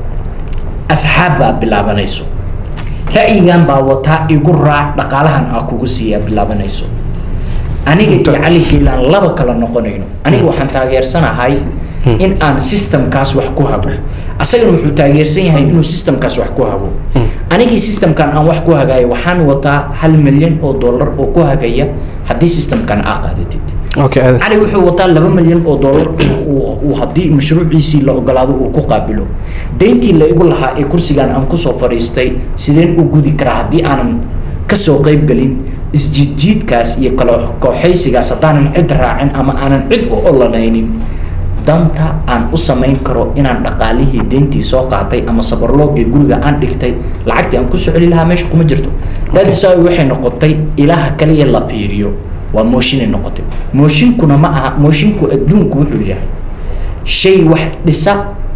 asxaab baa bilaabanayso ra'yigan baa wataa igu raac dhaqaalahan aa kugu siiyaa bilaabanayso aniga iyo cali geelaan laba kala noqonayno aniga waxaan taageersanahay Hmm. in aan systemkaas wax ku hago asagana wuxuu taageersan yahay inuu systemkaas wax ku hago Hmm. anigii systemkan aan wax ku hagayo waxaan wataa hal milyan oo dollar oo ku hagaya haddii systemkan aa qaadatid okay aad cali wuxuu wataa laba milyan oo dollar uu- uu haddii mashruuciisii la ogolaado uu ku qaabilo deyntii la igu lahaa ee kursigan aan kusoo fadhiistay sideen u gudi karaa haddii aanan kasoo qayb gelin isjiidjiidkaas iyo kala kooxaysigaas haddaanan cid raacin ama aanan cid u olanaynin danta aan u samayn karo inaan dhaqaalihii deyntii soo qaatay ama sabarloogii guriga aan dhigtay lacagtii aan kusoo celi lahaa meesha kuma jirto dadisa waxay noqotay ilaha kaliya la fiiriyo waa mooshinay noqotay mooshinkuna ma aha mooshinku adduunku wuxuu yahay shay wax dhisa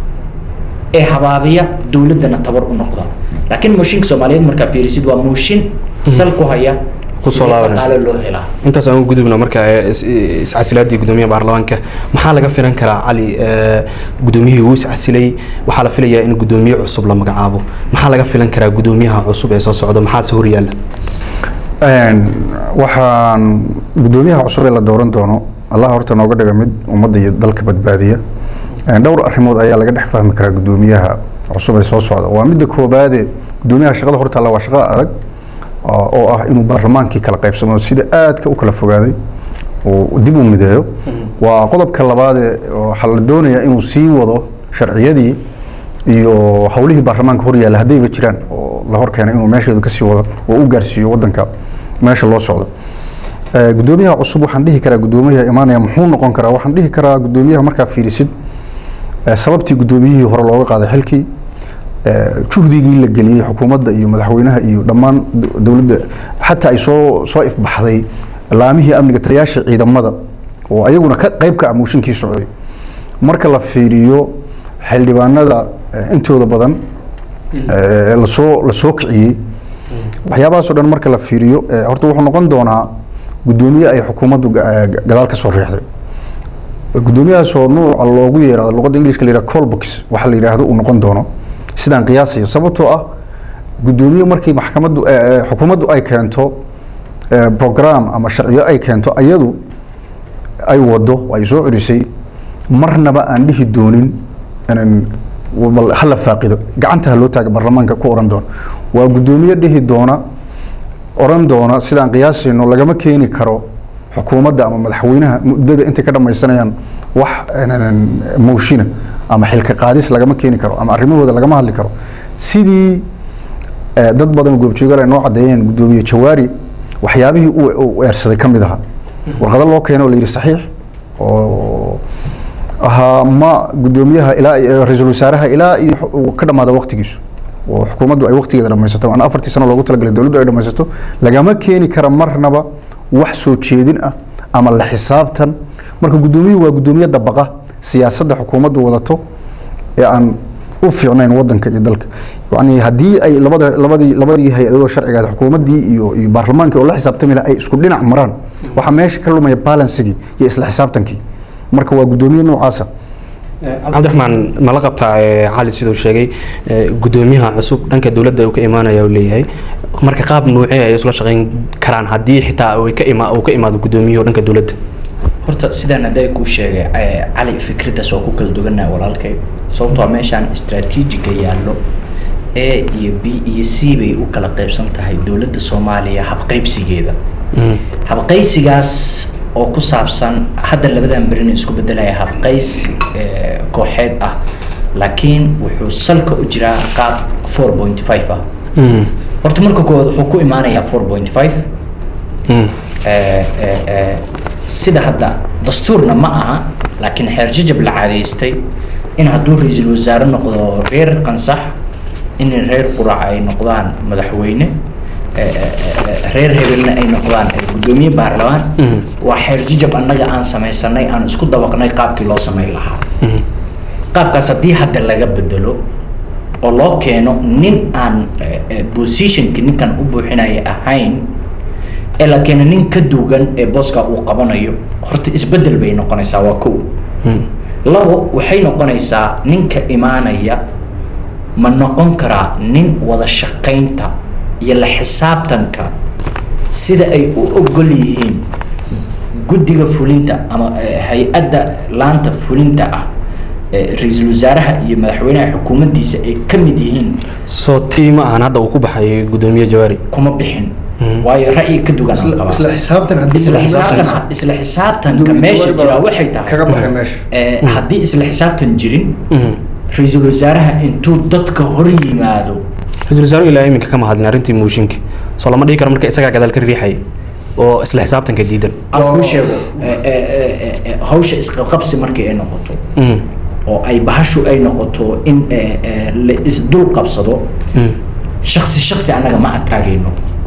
ee habaabiya dowladdana tabar u noqda laakiin mooshinka soomaaliyeed markaa fiirisid waa mooshin sal ku haya Ku soo sidee laabanaya. dhaqaale loo helaa intaas aan u gudubno marka ee, is- iscasilaadii gudoomiyaha baarlamaanka maxaa laga filan karaa cali ee, gudoomiyihii uu iscasilay waxaa la filayaa in gudoomiye cusub la magacaabo maxaa laga filan karaa gudoomiyaha cusub ee soo socda maxaase horyaala Een, waxaan gudoomiyaha cusub ee la dooran doono allah horta nooga dhiga mid ummadda iyo dalka badbaadiya Een, dhowr arrimood ayaa laga dhex fahmi karaa gudoomiyaha cusub ee soo socda waa midda koobaade gudoomiyaha shaqada horta alla waa shaqo adag oo oo ah inuu baarlamaankii kala qaybsamo sida aadka u kala fogaaday uu dib u mideeyo waa qodobka labaade oo waxaa la doonayaa inuu sii wado sharciyadii iyo howlihii baarlamaanka horyaalla haddayba jiraan oo la hor keenay inuu meesheedu kasii wado oo u gaarsiiyo wadanka meesha loo socdo Eh, gudoomiyaha cusub waxaan dhihi karaa gudoomiyaha imaanaya muxuu noqon karaa waxaan dhihi karaa gudoomiyaha markaa fiirisid eh, sababtii gudoomiyihii hore looga qaaday xilkii eh, juhdigii la geliyey xukuumadda iyo madaxweynaha iyo dhammaan do- dowladda xataa ay soo soo ifbaxday laamihii amniga taliyaasha ciidamada oo ayaguna ka qayb ka ah mooshinkii socday marka la fiiriyo xildhibaanada eh, intooda badan eh, lasoo lasoo kiciyey waxyaabahaasoo dhan marka la fiiriyo eh, horta wuxuu noqon doonaa gudoomiye ay xukuumaddu ga- eh, gadaal ka soo riixday gudoomiyahaasoo nuuca loogu yeerado luqadda ingiliishka la yidhaha colbox waxa la yidhaahdo uu noqon doono sidaan qiyaasayo sababtoo ah gudoomiye markii maxkamaddu eh, eh, xukuumaddu ay keento eh, program ama sharciyo ay keento ayadu ay wado ay soo celisay marnaba aan dhihi doonin inaan bal hala faaqido gacanta ha loo taaga baarlamaanka ku oran doono waa gudoomiye dhihi doona oran doona sidaan qiyaasayno lagama keeni karo xukuumadda ama madaxweynaha muddada intay ka dhamaysanayaan wax een, mowshina ama xilka qaadis lagama keeni karo ama arrimahooda lagama hadli karo sidii eh, dad badan oo goobjoogaal ay noo caddeeyeen gudoomiye jawaari waxyaabihii uu uu eersaday ka mid ahaa warqado loo keeno oo la yidhi saxiix oo ahaa ma gudoomiyaha ilaa iyo- ra-iisul wasaaraha ilaa iyo xu- uu ka dhamaada waqtigiisu oo xukuumaddu ay waqtigeeda dhamaysato aan afartii sano loogu talagalay dowladdu ay dhamaysato lagama keeni kara marnaba wax soo jeedin ah ama la xisaabtan marka gudoomiyuhu waa gudoomiye dabaqa siyaasadda xukuumaddu wadato ee aan u fiicnayn wadanka iyo dalka yani haddii ay labada labadii labadii hay-adoo sharciga ahayd, xukuumaddii iyo iyo baarlamaankii oo la xisaabtami lahaa ay isku dhinac maraan waxaa meesha ka lumaya balansigii iyo isla xisaabtankii marka waa gudoomiye noocaasa cabdiraxmaan nala qabtaa ee, cali siduu sheegay ee, gudoomiyaha cusub dhanka dowladda uu ka imaanaya uu leeyahay marka qaab nuucee ay isla shaqayn karaan haddii xitaa uu ka ima uu ka imaado gudoomiyuhu dhanka dowladda horta sidaan hadday kuu sheegay eh, cali fikraddaas waa ku kala duwannahay walaalkay sababtoo ah meeshaan istaraatiijiga yaallo a iyo b iyo c bay u kala qaybsan tahay dowladda soomaaliya habqaybsigeeda habqaysigaas oo ku saabsan hadda labadan berina isku bedelaya habqays eh, kooxeed ah laakiin wuxuu salka u jiraa qaab four point five ah horta marka koowaad wuxuu ku imaanayaa four point five eh, eh, eh, sida hadda dastuurna ma aha laakiin xeer jajab la caadaystay in hadduu ra-iisul wasaare noqdo reer qansax in reer qurac ay noqdaan madaxweyne eh, eh, eh, reer hebelna ay noqdaan eh, guddoomiye baarlamaan waa xeer jajab annaga aan samaysanay aan isku dabaqnay qaabkii loo samayn lahaa qaabkaas haddii hadda laga bedelo oo loo keeno nin aan eh, eh, positionki ninkan u buuxinaya ahayn ee la keeno nin ka duugan ee booska uu qabanayo horta isbedel bay noqonaysaa waa kow labo waxay noqonaysaa ninka imaanaya ma noqon karaa nin wada shaqaynta iyo la xisaabtanka sida ay u ogol yihiin guddiga fulinta ama eh, hay-adda laanta fulinta ah eh, ra-iisul wasaaraha iyo madaxweynaha xukuumaddiisa ay ka mid yihiin soo tii ma ahan hadda uu ku baxay gudoomiye jawaari kuma bixin waayo ra'yi ka dugan aan qabaa isla xisaabtan haddii isla xisaabtan isla xisaabtanka meesha jira waxay tahay kaga baxay meesha eh, haddii isla xisaabtan jirin ra-iisul wasaaraha intuu dadka hor yimaado ra-iisul wasaaruhu ilaa iminka kama hadlin arrintii mooshinka soo lama dhihi karo marka isagaa gadaal ka riixay oo isla xisaabtanka diidan aan kuu sheego eh, eh, eh, eh, eh, hawsha isqabqabsi markii ay noqoto oo ay bahashu ay noqoto in eh, eh, la isdul qabsado shaksi shaksi annaga ma adkaagayno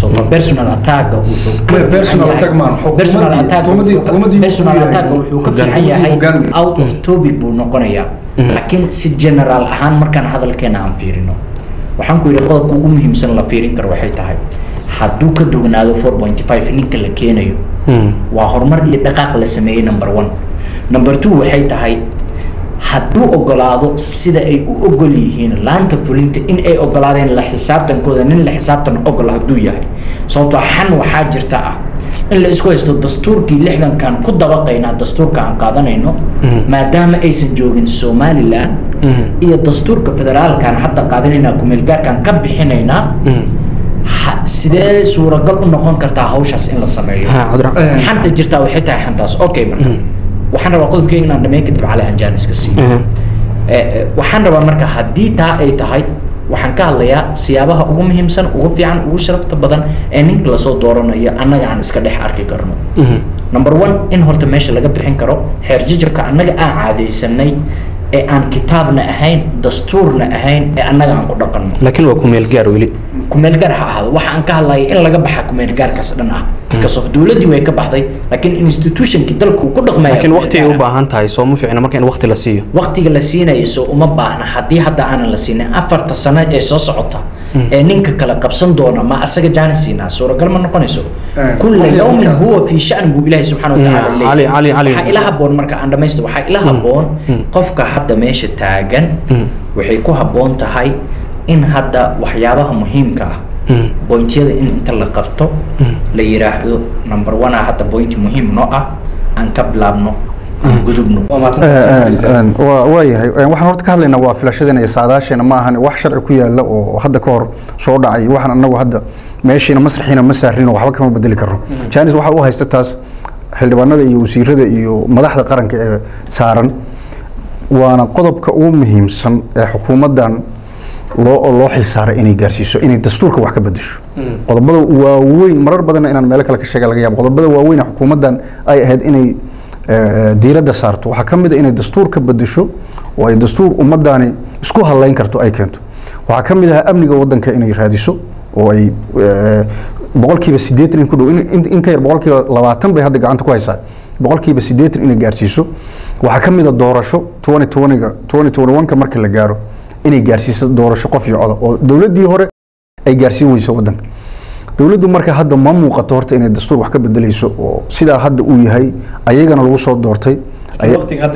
sababtoo personal attacka wuxuu ka Ma- fiican personal yahay- attack maan, xukuumaddii- personal attack xukuumaddii- wuxuu ka- xukuumaddii personal buu attack yahay. wuxuu ka Hoggaan- fiican yahay hoggaan. out of topic buu noqonayaa laakiin si general ahaan markaan hadalkeena aan fiirino waxaan ku yidhi qodobka ugu muhiimsan la fiirin karo waxay tahay hadduu ka dugnaado 4.5 ninka la keenayo waa horumar iyo dhaqaaq la sameeyey number one number two waxay tahay hadduu ogolaado sida ay u ogol yihiin laanta fulinta in ay ogolaadeen la xisaabtankooda nin la xisaabtan ogol hadduu yahay sababtoo xan waxaa jirta ah in la isku haysto dastuurkii lixdankan ku dabaqaynaa dastuurka aan qaadanayno maadaama aysan joogin somaliland iyo dastuurka federaalkan hadda qaadanaynaa kumeelgaarkan ka bixinaynaa ha- sidee suuragal u noqon kartaa hawshaas in la sameeyo Ha, Cabdiraxmaan. xanta jirtaa waxay tahay xantaas okay marka waxaan rabaa qodobkeyga inaan dhameyn kadib cali aan jaanis ka siiyo Eh, eh, waxaan rabaa marka haddii taa ay tahay waxaan ka hadlayaa siyaabaha ugu muhiimsan ugu fiican ugu sharafta badan ee ninka lasoo dooranayo annaga aan iska dhex arki karno number one in horta meesha laga bixin karo xeer jajabka annaga aan caadaysanay ee aan kitaabna ahayn dastuurna ahayn ee annaga aan ku dhaqanno laakiin waa ku meel gaar weli kumeel gaar ha ahaado waxa aan ka hadlaya in laga baxa kumeel gaarkaas dhan ah because of dowladdii way ka baxday laakiin institutionkii dalku ku dhaqmaya laakiin kumeel waqtigay gaar u ah. baahan tahay soo ma fiicna marka in waqti la siiyo waqtiga la siinayo soo uma baahna haddii hadda aanan la siinin afarta sano ee soo socota ee ninka kale qabsan doona ma asaga jaani siinaa suuragal ma noqonayso Eh, kulla waxay yawmin markaa- huwa fii shan buu ilaahay subxaana Mm, watacaala Cali- Cali- Cali. waxaa ila haboon marka aan dhamaysto waxaa ila haboon qofka hadda meesha taagan waxay ku haboon tahay in hadda waxyaabaha muhiimka ah bointyada in inta la qabto la yiraahdo number one ah hadda bointi muhiim noo ah aan ka bilaabno aan gudubno waa waayahay waxaan horta ka hadlaynaa waa filashadeena iyo saadaasheena ma ahan wax sharci ku yaala oo hadda ka hor soo dhacay waxaan anagu hadda meeshiina masraxiina ma saarino waxba kama bedeli karno janis waxaa u haysta taas xildhibaanada iyo wasiirada iyo madaxda qaranka ee saaran waana qodobka ugu muhiimsan ee xukuumaddan loo loo xilsaaray inay gaarsiiso inay dastuurka wax ka bedesho qodobada waaweyn marar badanna inaan meelo kale ka sheega laga yaabo qodobada waaweyn ee xukuumaddan ay ahayd inay eh, diiradda saarto waxaa ka mid a inay dastuur ka bedesho oo ay dastuur ummaddaani isku halayn karto ay keento waxaa ka mid ahaa amniga waddanka inay raadiso oo ay eh, boqolkiiba siddeetan in ku dhow in- in in ka yar boqolkiiba labaatan bay hadda gacanta ku haysaa boqolkiiba siddeetan inay gaarsiiso waxaa ka mid a doorasho twenty twentyga twenty twenty one-ka marka la gaaro inay gaarsiiso doorasho qof iyo coda oo dowladdii hore ay gaarsiin weyso waddanka dowladdu marka hadda ma muuqato horta inay dastuur wax ka bedeleyso oo sidaa hadda uu yahay ayagana lagu soo doortay ay-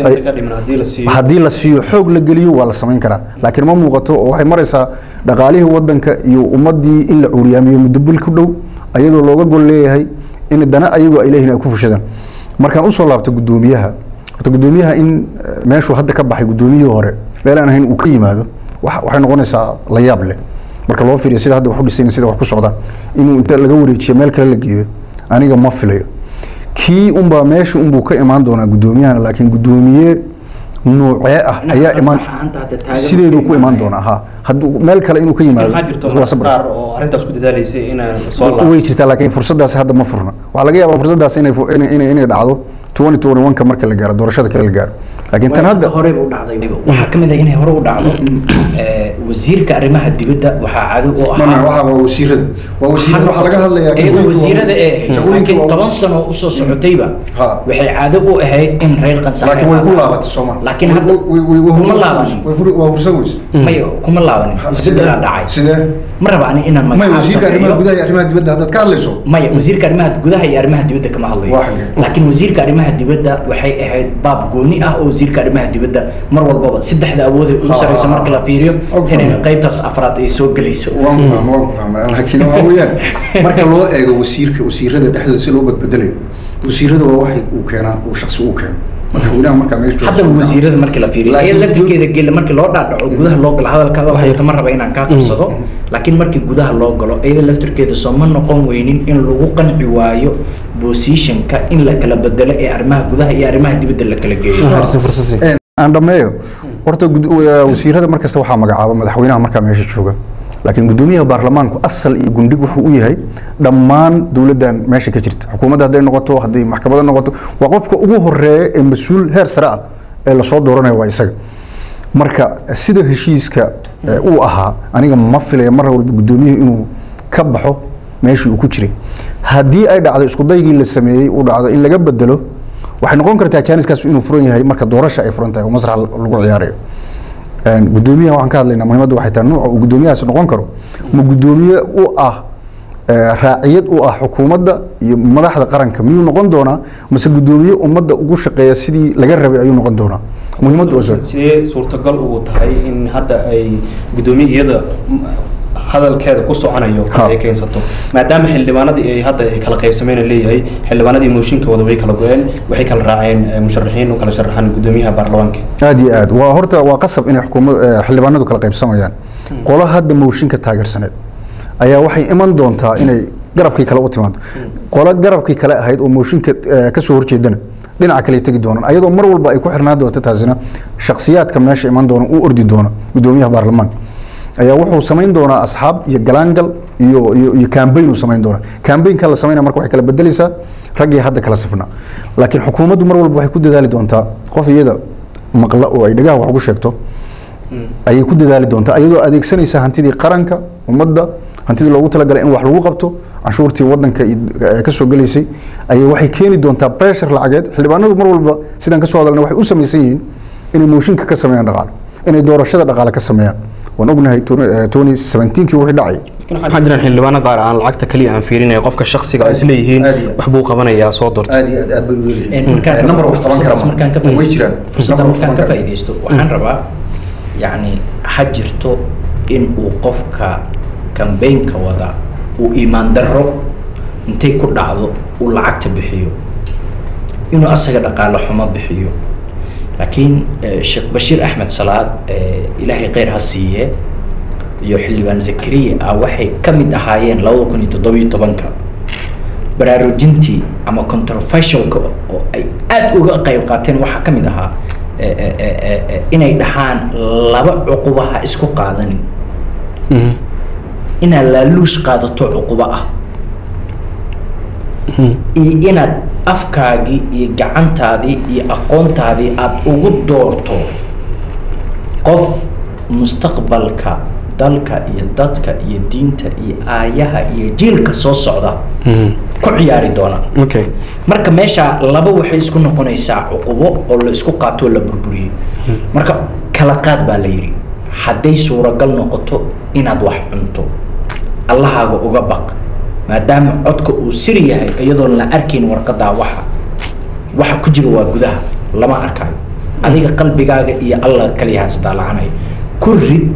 ay- haddii la siiyo xoog la geliyo waa la samayn karaa laakiin ma muuqato oo waxay maraysaa dhaqaalihii wadanka iyo ummadii in la cuuriyaamiyo muddo bil ku dhow ayadoo looga gol leeyahay in dana ayagu ay leeyihiin ay ku fushadaan markaan usoo laabto guddoomiyaha horta guddoomiyaha in eh, meeshuu hadda ka baxay guddoomiyihii hore meel aan ahayn uu ka yimaado wax- waxay noqonaysaa la yaab leh marka loo fiiriyo sida hadda wax u dhisayn sida wax ku socdaan inuu inta laga wareejiyo meel kale la geeyo aniga ma filayo kii unbaa meesha unbuu ka imaan doonaa guddoomiyahana laakiin guddoomiye nuucee ah ayaa imaan sideeduu ku imaan doonaa ha hadduu meel kale inuu ka yimaado waa sabr. oo arrintaas ku dadaalaysay inaan soo way jirtaa laakiin fursadaasi hadda ma furna waxaa laga yaabaa fursadaas inay fu- inay inay- inay dhacdo 2021 ka marka la gaaro doorashada kale la gaaro laakiin tan hadda hore u dhacday waxaa kamid ah inay hore u dhacdo eh, wasiirka arrimaha dibadda waxaa caado u ahaa waa wasiirada waa wasiirada waxaa laga hadlayaa iyadoo wasiirada ee ahayd jagooyinka laakiin waa- toban sano usoo socotayba Ha. waxay caado u ahayd in reer qansax laakiin way ku laabatay sooma laakiin hadda kuma laabanin waa fursan weyse maya kuma laabanin isbedelaa dhacay sidee ma raba ani inaan may magacaab wasiirka arrimaha sameeyo gudaha iyo arrimaha dibadda haddaad ka hadlayso maya wasiirka arrimaha gudaha iyo arrimaha dibadda kama hadlayo Waa xagee? laakiin wasiirka arrimaha dibadda waxay ahayd baab gooni ah oo wasiirka arrimaha dibadda mar walbaba saddexda awood ee ugu Ha, sarreysa ha, marka ha. la fiiriyo Og inay fahmay. qaybtaas afraad ay soo gelayso waan ku fahmay waan ku fahmay laakiin waxa weeyaan marka loo eego wasiirka wasiirada dhexdooda si loo badbedelayo wasiirada waa waxay uu keenaa uu shaksi uu keeno madaxweynaha markaa meesha jooga haddaba soo wasiirada markii la fiiriyo Laakiin iyada laftirkeeda gela markii loo dhaadhaco gudaha loo galo hadalkaada waxay ma raba inaan kaa qabsado laakiin markii gudaha loo galo iyada laftirkeeda soo ma noqon weynin in lagu qanci waayo positionka in la kala bedelo ee arrimaha gudaha iyo arrimaha dibadda la kala geeyo Een, aan dhameeyo horta gud- wa- wasiirada markasta waxaa magacaaba madaxweynaha markaa meesha jooga laakiin guddoomiyaha baarlamaanku asal iyo gundhig wuxuu u yahay dhammaan dowladdan meesha ka jirta xukuumadda hadday noqoto hadday maxkamadda noqoto waa qofka ugu horeeya ee mas-uul heer sare ah ee lasoo dooranayo waa isaga marka sida heshiiska eh, uu ahaa aniga ma filaya mar walba guddoomiyuhu inuu ka baxo meeshii uu ku jiray haddii ay dhacdo isku daygii la sameeyey uu dhacdo in laga bedelo waxay noqon kartaa jaaniskaas inuu furan yahay marka doorasha ay furan tahay oo masrax lagu ciyaarayo Een, gudoomiyaha waxaan ka hadlaynaa muhiimadda waxay tahay nuuca uu gudoomiyahaas noqon karo ma gudoomiye u ah ee, raaciyad u ah xukuumadda iyo madaxda qaranka miyuu noqon doonaa mase gudoomiye ummadda ugu shaqeeya sidii laga rabay ayuu noqon doonaa muhiimaddu waa saas. sidee suurtagal ugu tahay in hadda ay gudoomiye iyada m- hadalkeeda ku soconayo Ha. ay keensato maadaama xildhibaanadii ay hadda ay kala qaybsameen leeyahay xildhibaanadii mooshinka wada way kala go-een waxay kala raaceen eh, musharaxiin u kala sharaxaan gudoomiyaha baarlamaanka aad iyo aad waa horta waa qasab inay xukuumad eh, xildhibaanadu kala qaybsamayaan qolo hadda mooshinka taageersaneed ayaa waxay iman doontaa inay garabkii kale u timaado qolo garabkii kale ahayd oo mooshinka eh, ka soo horjeedana dhinaca kale tegi doonaan ayadoo mar walba ay ku xirnaan doonto taasina shakhsiyaadka meesha iman doona u ordi doona gudoomiyaha baarlamaanka ayaa wuxuu samayn doonaa asxaab iyo galaangal iyo iyo iyo campaign uu samayn doonaa campaignka la samaynaya marka waxay kala bedelaysaa raggii hadda kala safnaa laakiin xukuumaddu mar walba waxay ku dadaali doontaa qof iyada maqla oo ay dhagaha wax ugu sheegto ayay ku dadaali doontaa iyadoo adeegsanaysa hantidii qaranka ummadda hantidii loogu talagalay in wax lagu qabto canshuurtii wadanka iyo- eh, ka soo gelaysay ayay waxay keeni doontaa pressure lacageed xildhibaanadu mar walba sidaan ka soo hadalna waxay u samaysan yihiin inay mooshinka ka sameeyaan dhaqaale inay doorashada dhaqaale ka sameeyaan waan ognahay tony seventeenkii wixii dhacay waxaa jiraan xildhibaano qaar aan lacagta kaliya aan fiirinaya qofka shakhsiga oo isleeyihiin Aad iyo aad. wax buu qabanayaa soo doorta aad iyo aad aad bay u Een, markaan number wax qaban kara fursadaas markaan ka way faa'iideysto- jiraan fursadda Number wax markaan ka qaban kara. faa'iideysto waxaan rabaa yacni ha jirto in uu qofka kambeynka wada uu iimaan darro intay ku dhacdo uu lacagta bixiyo inuu asaga dhaqaale xumo bixiyo laakiin eh, sheekh bashiir axmed salaad eh, ilaahay kheyr ha siiye iyo xildhibaan zakariya ah waxay ka mid ahaayeen labada kun iyo toddobiyo tobanka baraarujintii ama controversialka oo ay aad uga qayb qaateen waxaa ka mid ahaa eh, eh, eh, eh, eh, inay dhahaan laba cuqubaha isku qaadanin inaad laaluush qaadato cuqubo ah iyo inaad afkaagii iyo gacantaadii iyo aqoontaadii aada ugu doorto qof mustaqbalka dalka iyo dadka iyo diinta iyo aayaha iyo jiilka soo socda ku ciyaari doona okay marka meesha laba waxay isku noqonaysaa cuqubo oo la isku qaato oo la burburiyey marka kala qaad baa la yidhi hadday suuragal noqoto inaad wax cunto allahaaga uga baq maadaama codka uu sir yahay iyadoon la arkayn warqadaa waxa waxa ku jira waa gudaha lama arkayo adiga qalbigaaga iyo allah kaliya haystaa lacanaya ku rid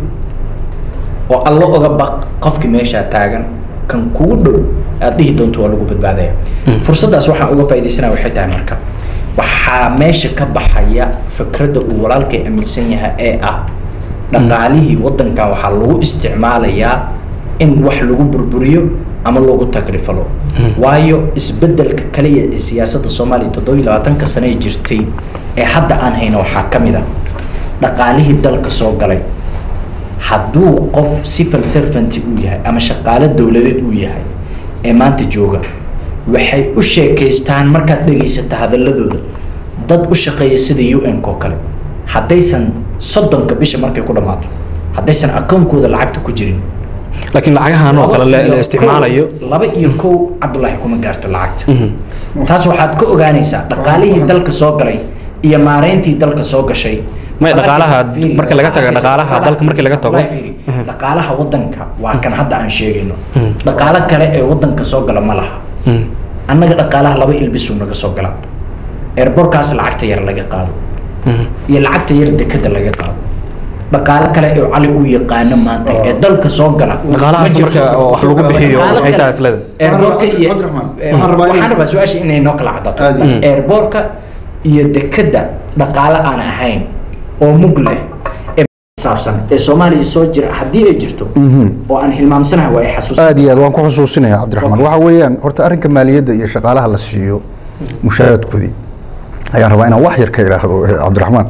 oo allo uga baq qofkii meeshaa taagan kan kugu dhow aad dhihi doonto waa lagu badbaadaya fursaddaas waxaan uga faaidaysanaya waxay tahay marka waxaa meesha ka baxaya fikradda uu walaalkay aaminsan yahay ee ah dhaqaalihii waddankan waxaa lagu isticmaalayaa in wax lagu burburiyo ama lagu takrifalo waayo isbeddelka kaliya ee siyaasadda soomaaliya toddobiyo labaatanka sane ay jirtay ee hadda aan hayno waxaa ka mid a dhaqaalihii dalka soo galay hadduu qof civil servant uu yahay ama shaqaale dowladeed uu yahay ee maanta jooga waxay u sheekaystaan markaad dhegaysata hadaladooda dad u shaqeeya sida u n oo kale haddaysan soddonka bisha markay ku dhammaato haddaysan akoonkooda lacagta ku jirin laakiin lacagahan oo kale la laba la iyo isticmaalayo kow- laba iyo kow cabdullaahi kuma gaarto lacagta taas waxaad ka ogaanaysaa dhaqaalihii dalka soo galay iyo maareyntii dalka soo gashay May dhaqaalaha- Fiiri, marka laga tago waxaa dhaqaalaha arkaysa- dalka markii laga tago. Wallahi fiiri, dhaqaalaha wadanka waa kan hadda aan sheegayno dhaqaalo kale ee wadanka soo gala ma laha annaga dhaqaalaha laba ilbisuu naga soo gala eerborkaas lacagta yar laga qaado iyo lacagta yar dekada laga qaado dhaqaalo kale ee cali uu yaqaano maanta ee dalka soo gala Dhaqaalahaas ma jirto. marka oo wax lagu bixiyo Dhaqaalo waxay kale- tahay isleeda eerboorka iyo Cabdiraxmaan, ee, waxaan rabaa in- waxaan rabaa su-aasha inay noo kala cadaato Aad iyo- eerboorka iyo dekada dhaqaale aan ahayn oo mug leh ee saabsan ee soomaaliya soo jira haddii ay jirto oo aan hilmaamsanahay waa ay xasuus aad iyo aad waan ku xusuusinaya cabdiraxmaan waxa weeyaan horta arrinka maaliyadda iyo shaqaalaha la siiyo mushaharadkoodii ayaan rabaa inaan wax yar ka idhaahdo eh, cabdiraxmaan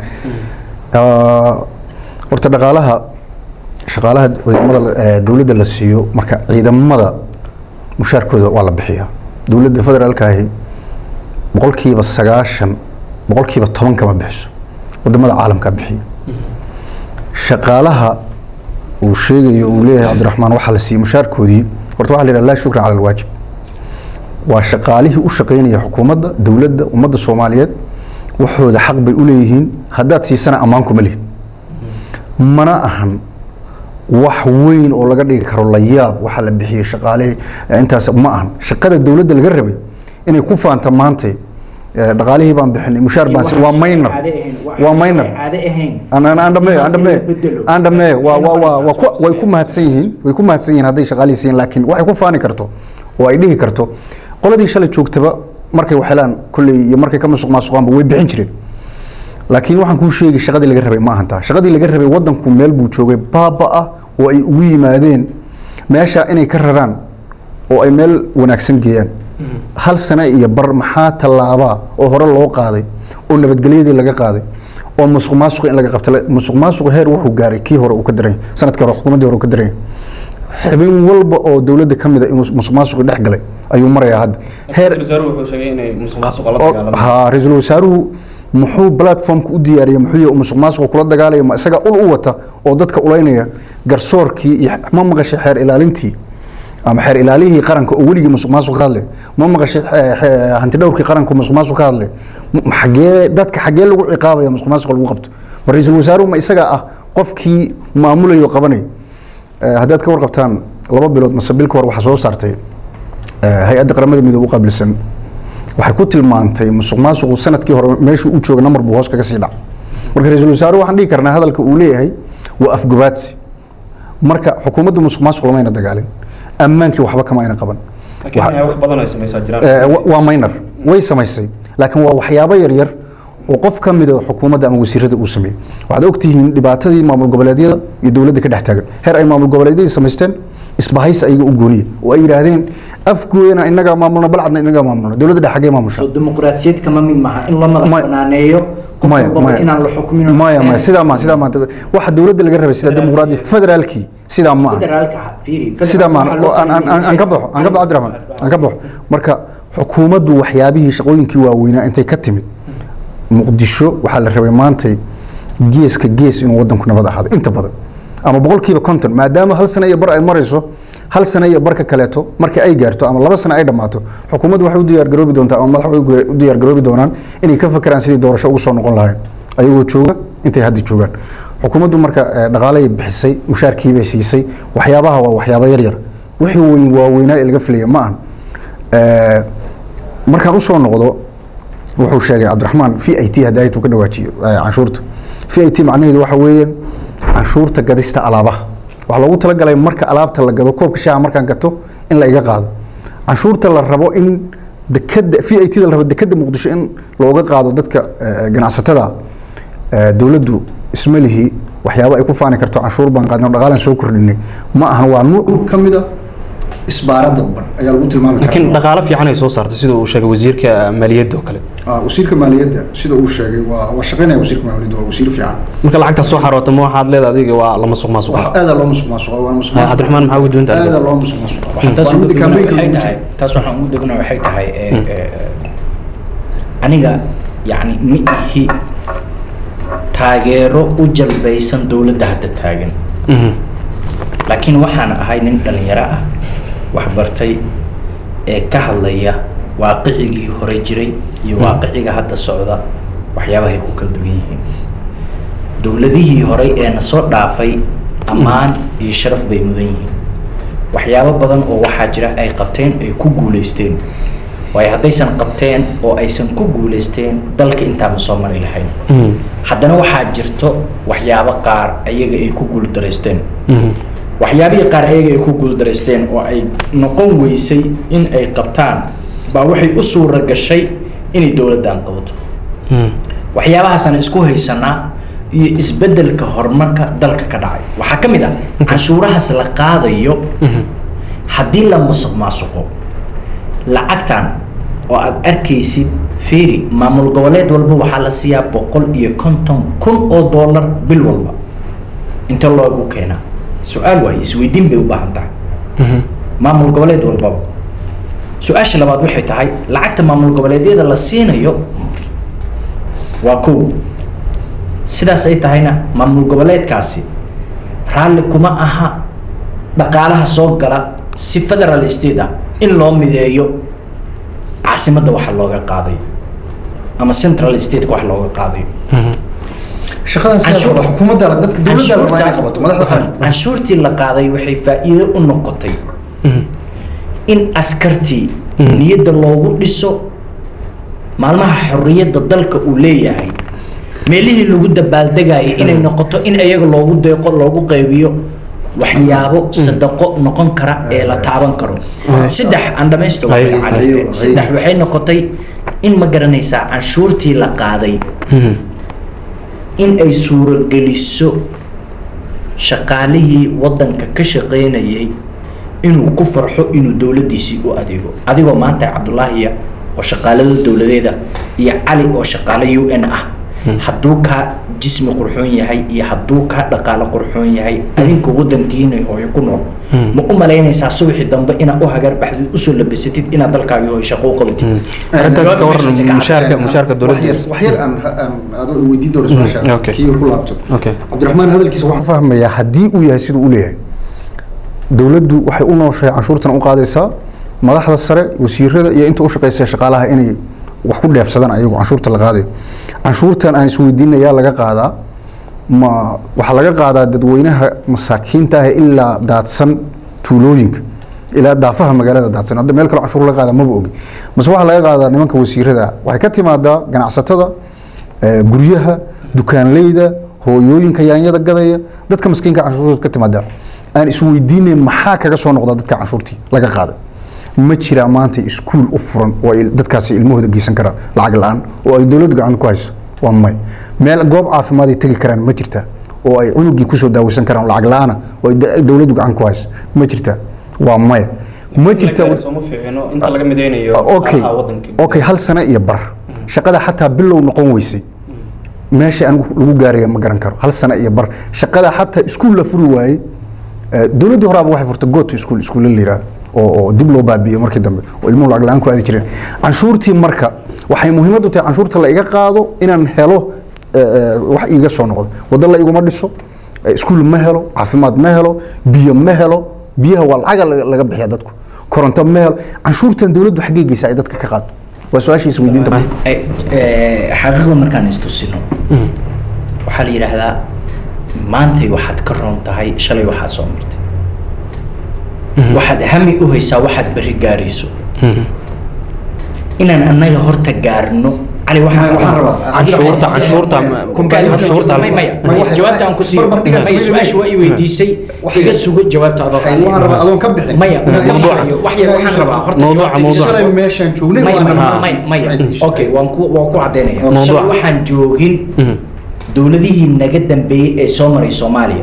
Ah, horta dhaqaalaha shaqaalaha ciidamada la- eh, dowladda la siiyo marka ciidamada mushaarkooda waa la bixiyaa dowladda federaalka ahi boqolkiiba sagaashan boqolkiiba toban kama bixiso wadamada caalamkaa bixiya shaqaalaha uu sheegayo uu leeyahay cabdiraxmaan waxaa la siiyey mushaarkoodii horta waxaa la yidhaha laa shukra cala alwaajib waa shaqaalihii u shaqaynaya xukuumadda dowladda ummadda soomaaliyeed waxooda xaq bay u leeyihiin haddaad siisana ammaan kuma lihid mana ahan wax weyn oo laga dhigi karo la yaab waxa la bixiyey shaqaalihii eh, intaas ma ahan shaqada dowladda laga rabay inay ku faanta maantay eh, dhaqaalihii baan bixinay mushaar baan si- waa minor waa minor aan aan- aan dhameeyo aan dhameeyo aan dhameeyo waa waa waa waa ku- way ku mahadsan yihiin way ku mahadsan yihiin hadday shaqaalihii siiyeen laakiin waxay ku faani karto oo ay dhihi karto qoladii shalay joogtaba markay waxelaan kolley iyo markay ka masuq maasuqaanba way bixin jireen laakiin waxaan kuu sheegay shaqadii laga rabay ma ahan taa shaqadii laga rabay wadanku meel buu joogay baaba ah oo ay ugu yimaadeen meesha inay ka raraan oo ay meel wanaagsan geeyaan hal sano iyo bar maxaa tallaabaa oo hore loo qaaday oo nabadgelyadii laga qaaday oo musuq maasuq in laga qabta musuq maasuq heer wuxuu gaaray kii hore uu ka daran yahay sanadkii hore xukuumaddii hore uu ka daran yahay xubin walba oo dowladda ka mid a inuu musuq maasuqi dhex galay ayuu marayaa hadda heer wuxuu sheegay inay musuq maasuqa la oo- dagaalamay haa ra-iisul wasaaruhu muxuu platformka u diyaariyey muxuu yahay musuq maasuqa kula dagaalaya ma isaga ul u wata oo dadka ulaynaya garsoorkii iyo ma maqashay xeer ilaalintii ama xeer ilaalihii qaranka oo weligii musuq maasuq ka hadlay ma maqashay xe- xe- hanti dhowrkii qaranka oo musuq maasuq ka hadlay Ma- xagee dadka xagee lagu ciqaabaya musuq maasuq lagu qabto ma ra-iisul wasaaruhu ma isaga ah qofkii maamulayo oo qabanay Eh, haddaad ka warqabtaan laba bilood mase bilka hore waxaa soo saartay eh, hay-adda qaramada midoobe u qaabilsan waxay ku tilmaantay musuq maasuqu sanadkii hore meeshuu u jooga namar buu hoos kaga sii dhac marka ra-iisul wasaaruhu waxaan dhihi karnaa hadalka uu leeyahay waa afgobaadsi marka xukuumaddu musuq maasuq lamayna dagaalin ammaankii waxba kama ayna qaban laakiin Waxa- wax badan ay samaysaa jiraan Eh, wa- waa minor way samaysay laakiin waa waxyaabo yaryar oo qof ka mida xukuumadda ama wasiirada uu sameeyey waxaad ogtihiin dhibaatadii maamul goboleedyada iyo dowladda ka dhex taagan heer ay maamul goboleedyadii samaysteen isbahaysi ayaga u gooniya oo ay yidhaahdeen afgooyana inagaa maamulna balcadna inagaa maamulna dowladda dhex xaggee maamusha soo dimuqraadiyad kama mid maaha in la madax Maya- banaaneeyo qof maya walbaba maya inaan la xukmin maya maya sidaa ma sidaa maanta waxa dowladda laga rabay sida dimuqraadi federaalkii sidaa ma aha federaalka ah, fiiri, sidaa federaalka ma waxaa loo aan aan aan aan ka baxo aan ka baxo Cabdiraxmaan aan ka baxo marka xukuumaddu waxyaabihii shaqooyinkii waaweynaa intay ka timid muqdisho waxaa la rabay maantay geeska gees inuu wadanku nabad ahaado inta badan ama boqolkiiba konton maadaama hal sano iyo bar ay marayso hal sano iyo barka kaleeto markii ay gaarto ama laba sano ay dhammaato xukuumaddu waxay u diyaargaroobi doontaa ama madax way u diyaargaroobi doonaan inay ka fakeraan sidii doorasho ugu soo noqon lahayn ayagoo jooga intay hadda joogaan xukuumaddu marka eh, dhaqaalay bixisay mushaarkiibay siisay waxyaabaha waa waxyaabo yaryar wixii weyn waaweynaa ee laga filaya ma ahan Eh, markaan usoo noqdo wuxuu sheegay cabdiraxmaan v i t hadda aytuu ka dhawaajiyo eh, canshuurta v i t macnaheedu waxa weeyaan canshuurta gadista alaabaha waxaa loogu talagalay marka alaabta la gado koobka shaaha markaan gato in la iga qaado canshuurta la rabo in dekada v i t da la rabo dekada muqdisho in looga qaado dadka eh, ganacsatada eh, dowladdu isma lihi waxyaabo ay ku faani karto canshuur baan qaadnay oo dhaqaalaan soo kordhinay ma ahan waa nuuc ka mid a isbaara dadban ayaa lagu tilmaami laakiin dhaqaalo fiican ay soo saartay sida uu sheegay wasiirka maaliyadda oo kale Ah, wasiirka maaliyadda sida uu sheegay waa waa shaqaynaya wasiirka maaliyadda waa wasiir fiican marka lacagta soo xaroota ma waxaad leedahay adiga waa la masuq maasuqa wax aada loo musuq maasuqa waa musuq Ah, Cabdiraxmaan, maxaa uga duwanta aada arrintaas? loo musuq maasuqa taas Waa ugu midda degana campaign-ka waxay lagu tahay jiro. taas waxaan ugu degana waxay tahay ee, ee, aniga yacni ma ihi taageero u jalbaysan dowladda hadda taagan Mhm. laakiin waxaan ahay nin dhalinyaro ah wax bartay ee ka hadlaya waaqicigii hore jiray iyo waaqiciga hadda socda waxyaabahay ku kala duwan yihiin dowladihii horey ee na soo dhaafay ammaan iyo sharaf bay mudan yihiin waxyaabo badan oo waxaa jira ay qabteen ay ku guulaysteen waayo haddaysan qabteen oo aysan ku guulaysteen dalka intaa ma soo mari lahayn Mhm. haddana waxaa jirto waxyaabo qaar ayaga ay ku guuldaraysteen Mhm. waxyaabihii qaar ayaga ay ku guuldaraysteen oo ay noqon weysay in ay qabtaan baa waxay u suura gashay inay dowladdan qabato Mhm. waxyaabahaasaan isku haysanaa iyo isbeddelka horumarka dalka ka dhacay waxaa ka mid ah canshuurahaas la qaadayo Mhm. haddii la musuq maasuqo lacagtan oo aad arkaysid fiiri maamul goboleed walba waxaa la siiyaa boqol iyo konton kun oo dollar bil walba inta loogu keenaa su-aal waaye isweydiin bay u baahan tahay Mhm. maamul goboleed walbaba su-aasha labaad waxay tahay lacagta maamul goboleedyada la siinayo waa kow sidaas ay tahayna maamul goboleedkaasi raalli kuma aha dhaqaalaha soo gala si federal state ah in loo mideeyo caasimadda waxa looga qaaday ama central stateka wax looga qaadayo shaqadan sidaa Canshuur- qaba xukuumadda la- dadka dowladda la rabaa inay qabato madaxda qaran canshuurtii la qaaday waxay faa'iido u noqotay in askartii niyadda loogu dhiso maalmaha xorriyadda dalka uu leeyahay meelihii lagu dabaaldegayay inay noqoto in iyaga loogu deeqo loogu qaybiyo waxyaabo sadaqo noqon kara ee la taaban karo saddex aan dhamaysto Ay, cali ay, saddex waxay noqotay in ma garanaysaa canshuurtii la qaaday in ay suurogeliso shaqaalihii wadanka ka shaqaynayay inuu ku farxo inuu dowladdiisii u adeego adigoo maanta cabdulaahiya oo shaqaalada dowladeeda iyo cali oo shaqaale u n ah hadduu kaa jismi qurxoon yahay iyo hadduu kaa dhaqaalo qurxoon yahay adinka wadankiina hooyo ku nool ma u malaynaysaa subaxii dambe inaad u hagar baxdid usoo labasatid inaad dalkaagii hooyo shaqo u qabatid arrintaas ka waran Meeshaasi ka mushaarka mushaarka dowladda wax yar aan aan aad weydiin doono su-aasha okay. kii ku laabto Okay. cabdiraxmaan hadalkiisa waxaan fahmayaa haddii uu yahay siduu u leeyahay dowladdu waxay u nooshahay canshuurtan u qaadaysaa madaxda sare wasiirada iyo inta u shaqaysa shaqaalaha inay wax ku dheefsadaan ayagu canshuurta la qaadayo canshuurtan aan isweydiinayaa laga qaadaa ma waxaa laga qaadaa dadweynaha masaakiinta ah ilaa daadsan tuulooyinka ilaa daafaha magaalada daadsan hadda meel kale canshuur laga qaada maba ogi mase waxaa laga qaadaa nimanka wasiirada waxay ka timaadaa ganacsatada eh, guryaha dukaanleyda hooyooyinka yaanyada gadaya dadka maskiinka canshuurta ka timaada aan isweydiinayn maxaa kaga soo noqda dadka canshuurtii laga qaaday ma jiraa maanta iskuul u furan oo ay dadkaasi ilmahooda geysan karaan lacag la-aan oo ay dowladdu gacanta ku hayso waa may meel goob caafimaad ay tegi karaan ma jirtaa oo ay cunugii kusoo daaweysan karaan lacag la-aana oo ay da- dowladdu gacan ku hayso ma jirtaa waa maya ma jirtaa sooma fiicino inta laga mideynayo okay okay hal sano iyo bar shaqada xataa bilow noqon weysay meesha anigu lagu gaaraya ma garan karo hal sano iyo bar shaqada xataa iskuul la furi waayey eh, dowladdii horaaba waxay furtay goto iskuul iskuulla la yidhaha oo oo dib loo baabi'iyey markii dambe oo ilmuhu lacag la-aan ku aadi jireen canshuurtii marka waxay muhiimad u tahay canshuurta la iga qaado inaan helo eh, eh, wax iiga soo noqdo waddo la iguma dhiso eh, iskuul ma helo caafimaad ma helo biyo ma helo biyaha waa lacaga laga laga bixiya dadku koronto ma helo canshuurtan dowladdu xaggee geysa ay dadka ka qaado waa su-aasha isweydiinta marka. Ay- ee, xaqiiqda markaan istusino waxaa la yidhaahdaa maantay waxaad ka roon tahay shalay waxaad soo martay waxaad hami u haysaa waxaad berri gaarayso inaan annaga horta gaarno cali waxaan waxaan rabaa canshuurta canshuurta canshuurta May- maya Ma waxay- jawaabta aan ku siiyo barbar dhigaa maya sameyn su-aasha waa i weydiisay Waxay- iga sugo jawaabta adoo waxay- waxaan rabaa adoon ka bixin maya Inaan ii mawduuca sheegto. wax yar Inaan ii waxaan rabaa sheegto. horta Mawduuca, jawaabta iga mawduuca. sugo. shalay meeshaan joognay maya waana maya rabaa. maya maya Waxay ii sheegto. okay waan ku waan ku caddaynaya Mawduuca. shalay waxaan joogin dowladihii naga dambeeyey ee soo maray soomaaliya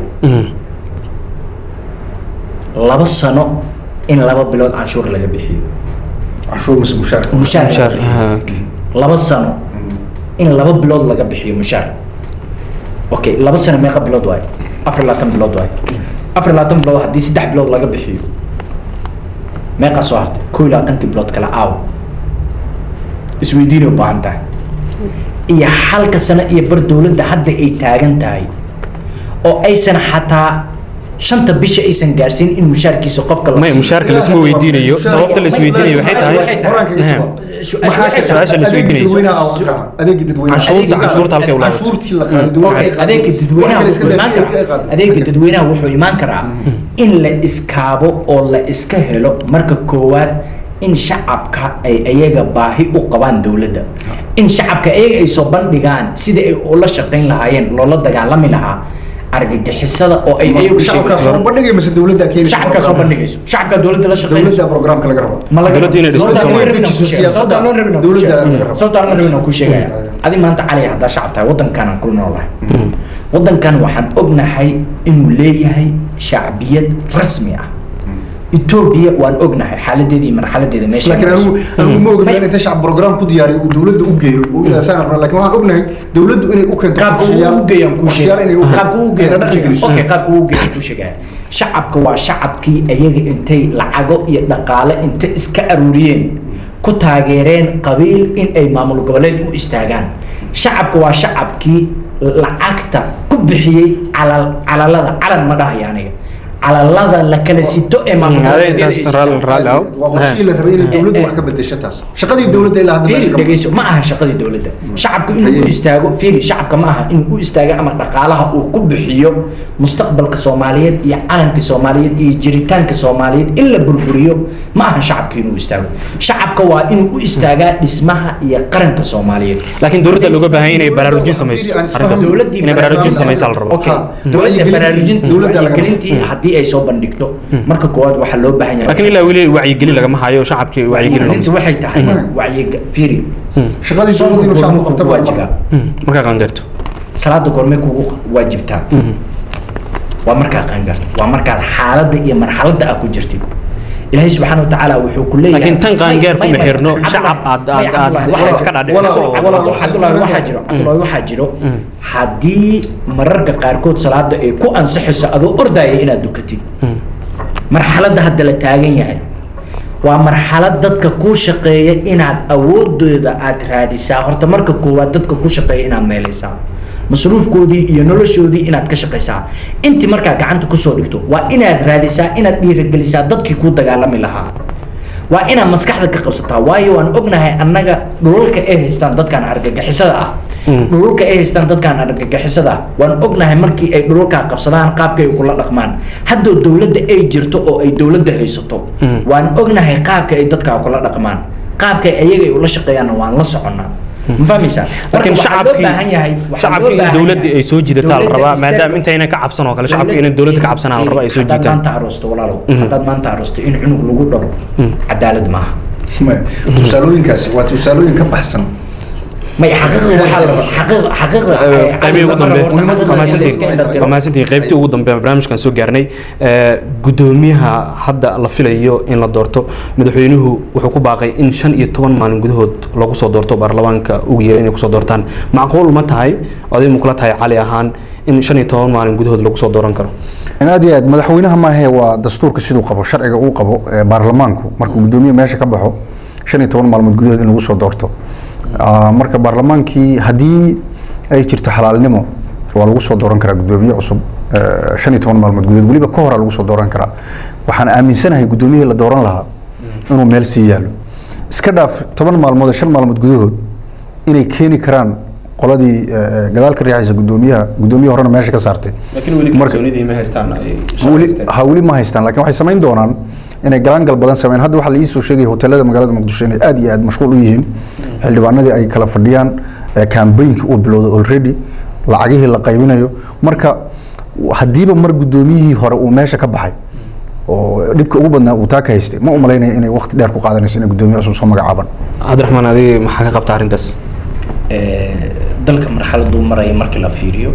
laba sano in laba bilood canshuur laga bixiyo canshuur mise mushaarka mushaar laga Mushaar, bixiyo. ah, okay. laba sano in laba bilood laga bixiyo mushaar okay laba sano meeqa bilood waayo afar iyo labaatan bilood waayo afar iyo labaatan bilood haddii saddex bilood laga bixiyo meeqaa soo hartay koo iyo labaatankii bilood kale aaw isweydiinay u baahan tahay iyo halka sano iyo bar dowladda hadda ay taagan tahay oo aysan xataa shanta bisha aysan gaarsiin in mushaarkiisa qofka la may siiyo. mushaarka laisma weydiinayo sababta la isweydiinayo waxay tahay Horaanka iga jawaab. Su- Maxaa waxay ka- tahay- su-aasha la adeegii isweydiinayso. dadweynaha ah, Cabdiraxmaan. adeegii dadweynaha Canshuurta- canshuurta halkay u laabato. canshuurtii la qaaday dowladda Okay, ay qaaday. adeegga dadweynaha Wax kale iska wuxuu imaan dhaafiyay, ay karaa qaaday. adeegga dadweynaha wuxuu imaan karaa in la iskaabo oo la iska helo marka koowaad in shacabka ay ayaga baahi u qabaan dowladda in shacabka ayaga ay soo bandhigaan sida ay ula shaqayn lahaayeen loola dagaalami lahaa argagixisada oo ay ayagu shacabkaa sheegayso soo bandhigay mise dowladda keenaysa shacabka soo program? bandhigayso shacabka dowladda la shaqaynayso dowladda programka laga rabo ma laga Dowladda inay dhisto Sababta aan Soomaaliya. rabin aan kuu sheegaya. Sababta aan rabin aan kuu Dowladda sheegaya. laga rabo. sababta aan rabin aan kuu sheegaya Mm. adi maanta cali haddaa shacab tahay wadankan aan ku noolahay wadankan waxaan ognahay inuu leeyahay shacbiyad rasmi ah etoobiya waan ognahay xaaladeeda iyo marxaladeeda meesha laakiin anigu anigu ma ognahay inta shacab program ku diyaariyo uu dowladda u geeyo uu ilaa saan rabnaa laakiin waxaan ognahay dowladdu inay u keento qaabka uu qorshayaal- u geeyaan kuu qorshayaal inay u sheegaya keento. qaabka uu Ayna geeyaan dhaqan geliso. okay qaabka uu geeyaan kuu sheegaya shacabka waa shacabkii ayaga intay lacago iyo dhaqaale inta iska aruuriyeen ku taageereen qabiil in ay maamul goboleed u istaagaan shacabka waa shacabkii lacagta ku bixiyey calal calalada calan ma dhahaya aniga calalada la kala sito ee maamul Mm, goboleedyada intaas ay raali- sitaan. raali aho. waa qorshihii la rabay inay dowladdu wax ka bedesho taas shaqadii dowladda ilaa hadda fiiri meesha ka dhegeyso ma aha shaqadii dowladda shacabka inuu u Haye. istaago fiiri shacabka ma aha inuu u istaago ama dhaqaalaha uu ku bixiyo mustaqbalka soomaaliyeed iyo calanka soomaaliyeed iyo jiritaanka soomaaliyeed in la burburiyo ma aha shacabka inuu istaago shacabka waa inuu u istaagaa dhismaha iyo qaranka soomaaliyeed laakiin dowladda looga baahan yahay inay baraarujin samayso Aan isfahamno. arrintaas dowladdii inay baraarujin baraarujin samaysaa la rabo Okay. Ha, dowladda wacyigelintii- baraarujintii dowladda laga- wacyigelintii haddii ay soo bandhigto marka koowaad waxaa loo baahan yahay laakiin ilaa weli wacyigelin lagama hayo shacabkii wacyigelin wacyigelintu waxay tahay wacyiga fiiri shaqadii soonka dowladda inuu shacabku goorma qabto kugu baa waajibaa markaa qaangaarto salaada goormay kugu waajibtaa waa markaa qaangaarto waa markaad xaaladda iyo marxaladda aad ku jirtid ilaahay subxaana wa tacaala wuxuu ku leeyahay laakiin tan qaangaar May- kuma may- xirno Cabdullahi- shacab aad may- aad aad Cabdullahi, waxaad waxaa ka jiro- dhaadhiciso oo- walaal- Cabdullahi waxaa jiro Cabdullahi waxaa jiro haddii mararka qaarkood salaada ay ku ansaxayso adoo ordaya inaad dukatid marxaladda hadda la taagan yahay waa marxalad dadka kuu shaqeeya inaad awoodooda aad raadisaa horta marka koowaad dadka kuu shaqeeya inaad meelaysaa masruufkoodii iyo noloshoodii inaad ka shaqaysaa intii markaa gacanta kusoo dhigto waa inaad raadisaa inaad dhiirigelisaa dadkii kuu dagaalami lahaa waa inaad maskaxda ka qabsataa waayo waan ognahay annaga dhulalka ay haystaan dadkan argagixisada ah dhulalka ay haystaan dadkan argagixisada ah waan ognahay markii ay dhulalkaa qabsadaan qaabka ay kula dhaqmaan haddoo dowladda ay jirto oo ay dowladda haysato waan ognahay qaabka ay dadkaa kula dhaqmaan qaabka ayaga ay ula shaqeeyaanna waan la soconnaa ma fahmaysaa Marka laakiin waxaa loo shacabkii baahan yahay waxaa loo shacabkii in baahan dowladda yahay- ay soo jidataa la dowladda rabaa isteerka- maadaama intayna ka cabsan oo kale shacabkii inay dowladda ka cabsanaa la rabaa ay soo haddaad jiitaan maanta aroosto walaalow haddaad maanta aroosto in cunug lagu dhalo cadaalad maaha Maya, tusaalooyinkaasi waa tusaalooyin ka baxsan may xaqiiqda waxaa la xaqiiqda xaqiiqda qaybihii ugu dambe xaqiiqda waa in la iska mahadsantihiin indhatiro. waa mahadsantihiin qaybtii ugu dambe barnaamijkan soo gaarnay Ee, gudoomiyaha hadda la filayo in la doorto madaxweynuhu wuxuu ku baaqay in shan iyo toban maalin gudahood lagu soo doorto baarlamaanka ugu yeera inay kusoo doortaan macquul ma tahay oday mu kula tahay cali ahaan in shan iyo toban maalin gudahood lagu soo dooran karo in aad iyo aad madaxweynaha maahe waa dastuurka siduu qabo sharciga uu qabo ee baarlamaanku markuu gudoomiye meesha ka baxo shan iyo toban maalmood gudahood in lagu soo doorto Ah, marka baarlamaankii haddii ay jirto xalaalnimo waa lagu soo dooran karaa gudoomiye cusub eh, shan iyo toban maalmood gudahood weliba ka hora lagu soo dooran karaa waxaan aaminsanahay gudoomiyihii la dooran lahaa inuu meel sii yaallo iska dhaaf toban maalmood iyo shan maalmood gudahood inay keeni karaan qoladii eh, gadaal ka riixaysa gudoomiyaha gudoomiye horena meesha ka saartay Marka- ma haystaan weli ha weli ma haystaan laakiin waxay samayn doonaan inay galaangal badan sameyn hadda waxaa la ii soo sheegaya hoteelada magaalada muqdisho inay aad iyo aad mashquul u yihiin xildhibaanadii ay kala fadhiyaan campaignki uu bilowday already lacagihii la qaybinayo marka haddiiba mar gudoomiyihii hore uu meesha ka baxay oo dhibka ugu badnaa uu taa ka haystay ma u malaynaya inay waqti dheer ku qaadanayso inay gudoomiye cusub soo magacaaban cabdiraxmaan adiga maxaa ka qabta arrintaas Ee, dalka marxaladuu maraya markii la fiiriyo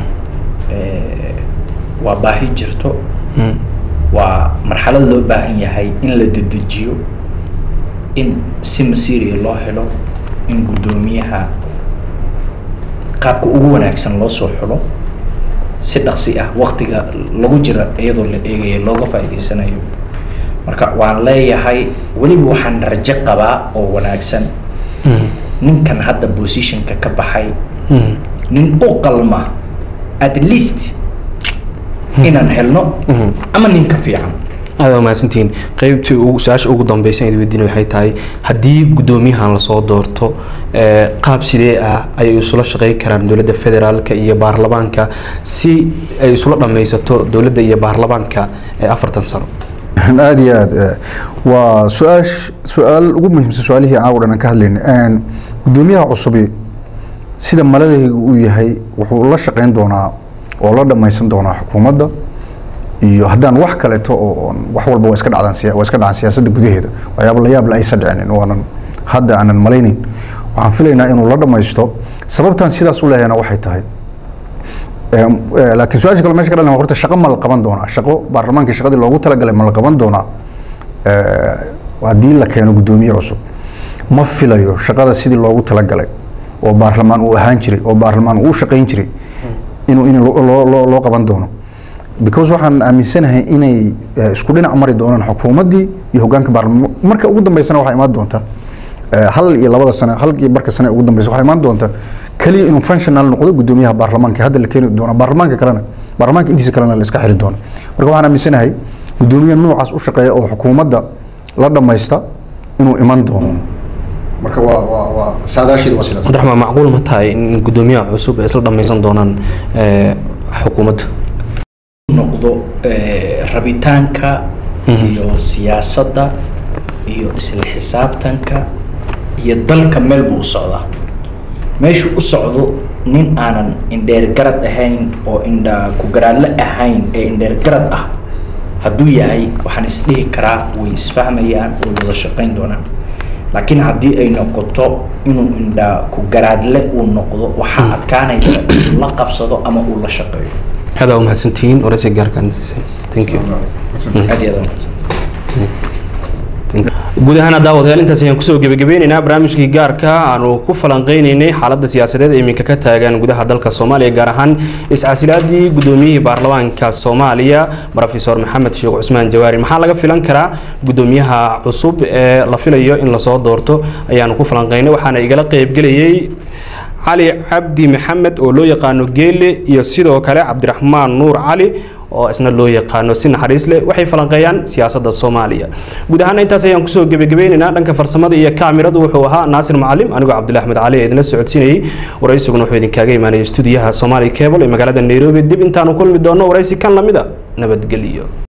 ee, waa baahi jirto waa marxalad loo baahan yahay in la dedejiyo in si masiiriya loo helo in guddoomiyaha qaabka ugu wanaagsan loo soo xulo si dhaqsi ah waktiga lagu jira iyadoo la eegaya looga faa'iidaysanayo marka waan leeyahay weliba waxaan rajo qabaa oo wanaagsan ninkan hadda positionka ka baxay nin u qalma at least inaan helno ama nin ka fiican aad waa mahadsantihiin qaybtii ugu su-aasha ugu dambeysa aan weydiina waxay tahay haddii guddoomiyahan lasoo doorto ee, qaab sidee ah ayay isula shaqeyn karaan dowladda federaalka iyo baarlamaanka si ay isula dhammaysato dowladda iyo baarlamaanka ee afartan sano aad iyo aad eh, waa su-aash su-aal ugu muhiimsan su-aalihii aan oo dhan aan ka hadlaynay gudoomiyaha cusubi sida maladaygu uu yahay wuxuu la shaqeyn doonaa oo la dhammaysan doonaa xukuumadda iyo haddaan wax kaleeto oo oon- wax walba waa iska dhacdaan siya- waa iska dhacaan siyaasadda gudaheeda waxyaaba la yaab la aysan dhicinin waanan hadda aanan malaynin waxaan filaynaa inuu la dhammaysto sababtaan sidaas u leehayna waxay tahay Em, eh, laakiin su-aasha kale meesha ka dhalan horta shaqo ma la qaban doonaa shaqo baarlamaankii shaqadii loogu talagalay ma la qaban doonaa Eh, haddii la keeno guddoomiye cusub ma filayo shaqada sidii loogu talagalay oo baarlamaan uu ahaan jiray oo baarlamaan uu u shaqayn jiray inuu in loo- loo loo- loo qaban doono because waxaan aaminsanahay inay eh, isku dhinac mari doonaan xukuumaddii iyo hoggaanka baarlamaan marka ugu dambeysana waxaa imaan doonta eh, hal iyo labada sane hal iyo barka sane ugu dambeysa waxaa imaan doonta keliya inuu functional noqdo guddoomiyaha baarlamaanka hadda la keeni doona baarlamaanka kalena baarlamaanka intiisa kalena la iska xiri doono marka waxaan aaminsanahay gudoomiye noocaas u shaqeeya oo xukuumadda la dhammaysta inuu iman doono marka waa waa waa saadaasheedu waa sidaas cabdiraxmaan macquul ma tahay in gudoomiyaha cusub ay isla dhammaysan doonaan eh, xukuumadda noqdo eh, rabitaanka Mhm. iyo siyaasadda iyo isla xisaabtanka iyo dalka meel buu u socdaa meeshuu u socdo nin aanan indheer garad ahayn oo indha ku garaadle ahayn ee indheer garad ah hadduu yahay waxaan isdhihi karaa way isfahmayaan way wada shaqayn doonaan laakiin haddii ay noqoto inuu indha ku garaadle uu noqdo waxaa adkaanaysa inuu la qabsado ama uu la shaqeeyo aad aa umahadsantihiin waraysi gaarkaan siisay thank you aad iyo aad umahadsan guud ahaan daawadayaal intaas ayaan kusoo gebagabeyneynaa barnaamijkii gaarka aanu ku falanqeyneynay xaaladda siyaasadeed ee iminka ka taagan gudaha dalka soomaaliya gaar ahaan iscasilaadii gudoomiyihii baarlamaanka soomaaliya profesor maxamed sheekh cusmaan jawaari maxaa laga filan karaa gudoomiyaha cusub ee la filayo in lasoo doorto ayaanu ku falanqeynay waxaana igala qeybgelayay cali cabdi maxamed oo loo yaqaano geele iyo sidoo kale cabdiraxmaan nuur cali oo isna loo yaqaano si naxariis leh waxay falanqeeyaan siyaasadda soomaaliya guud ahaan intaas ayaan kusoo gebagabeyneynaa dhanka farsamada iyo kaamiradu wuxuu ahaa naasir macalim anigoo cabdulahi axmed cali ee idinla socodsiinayay waraysiguna wuxuu idinkaga imaanayay stuudiyaha somali cable ee magaalada nairobi dib intaanu kulmi doono waraysi kan lamida nabadgelyo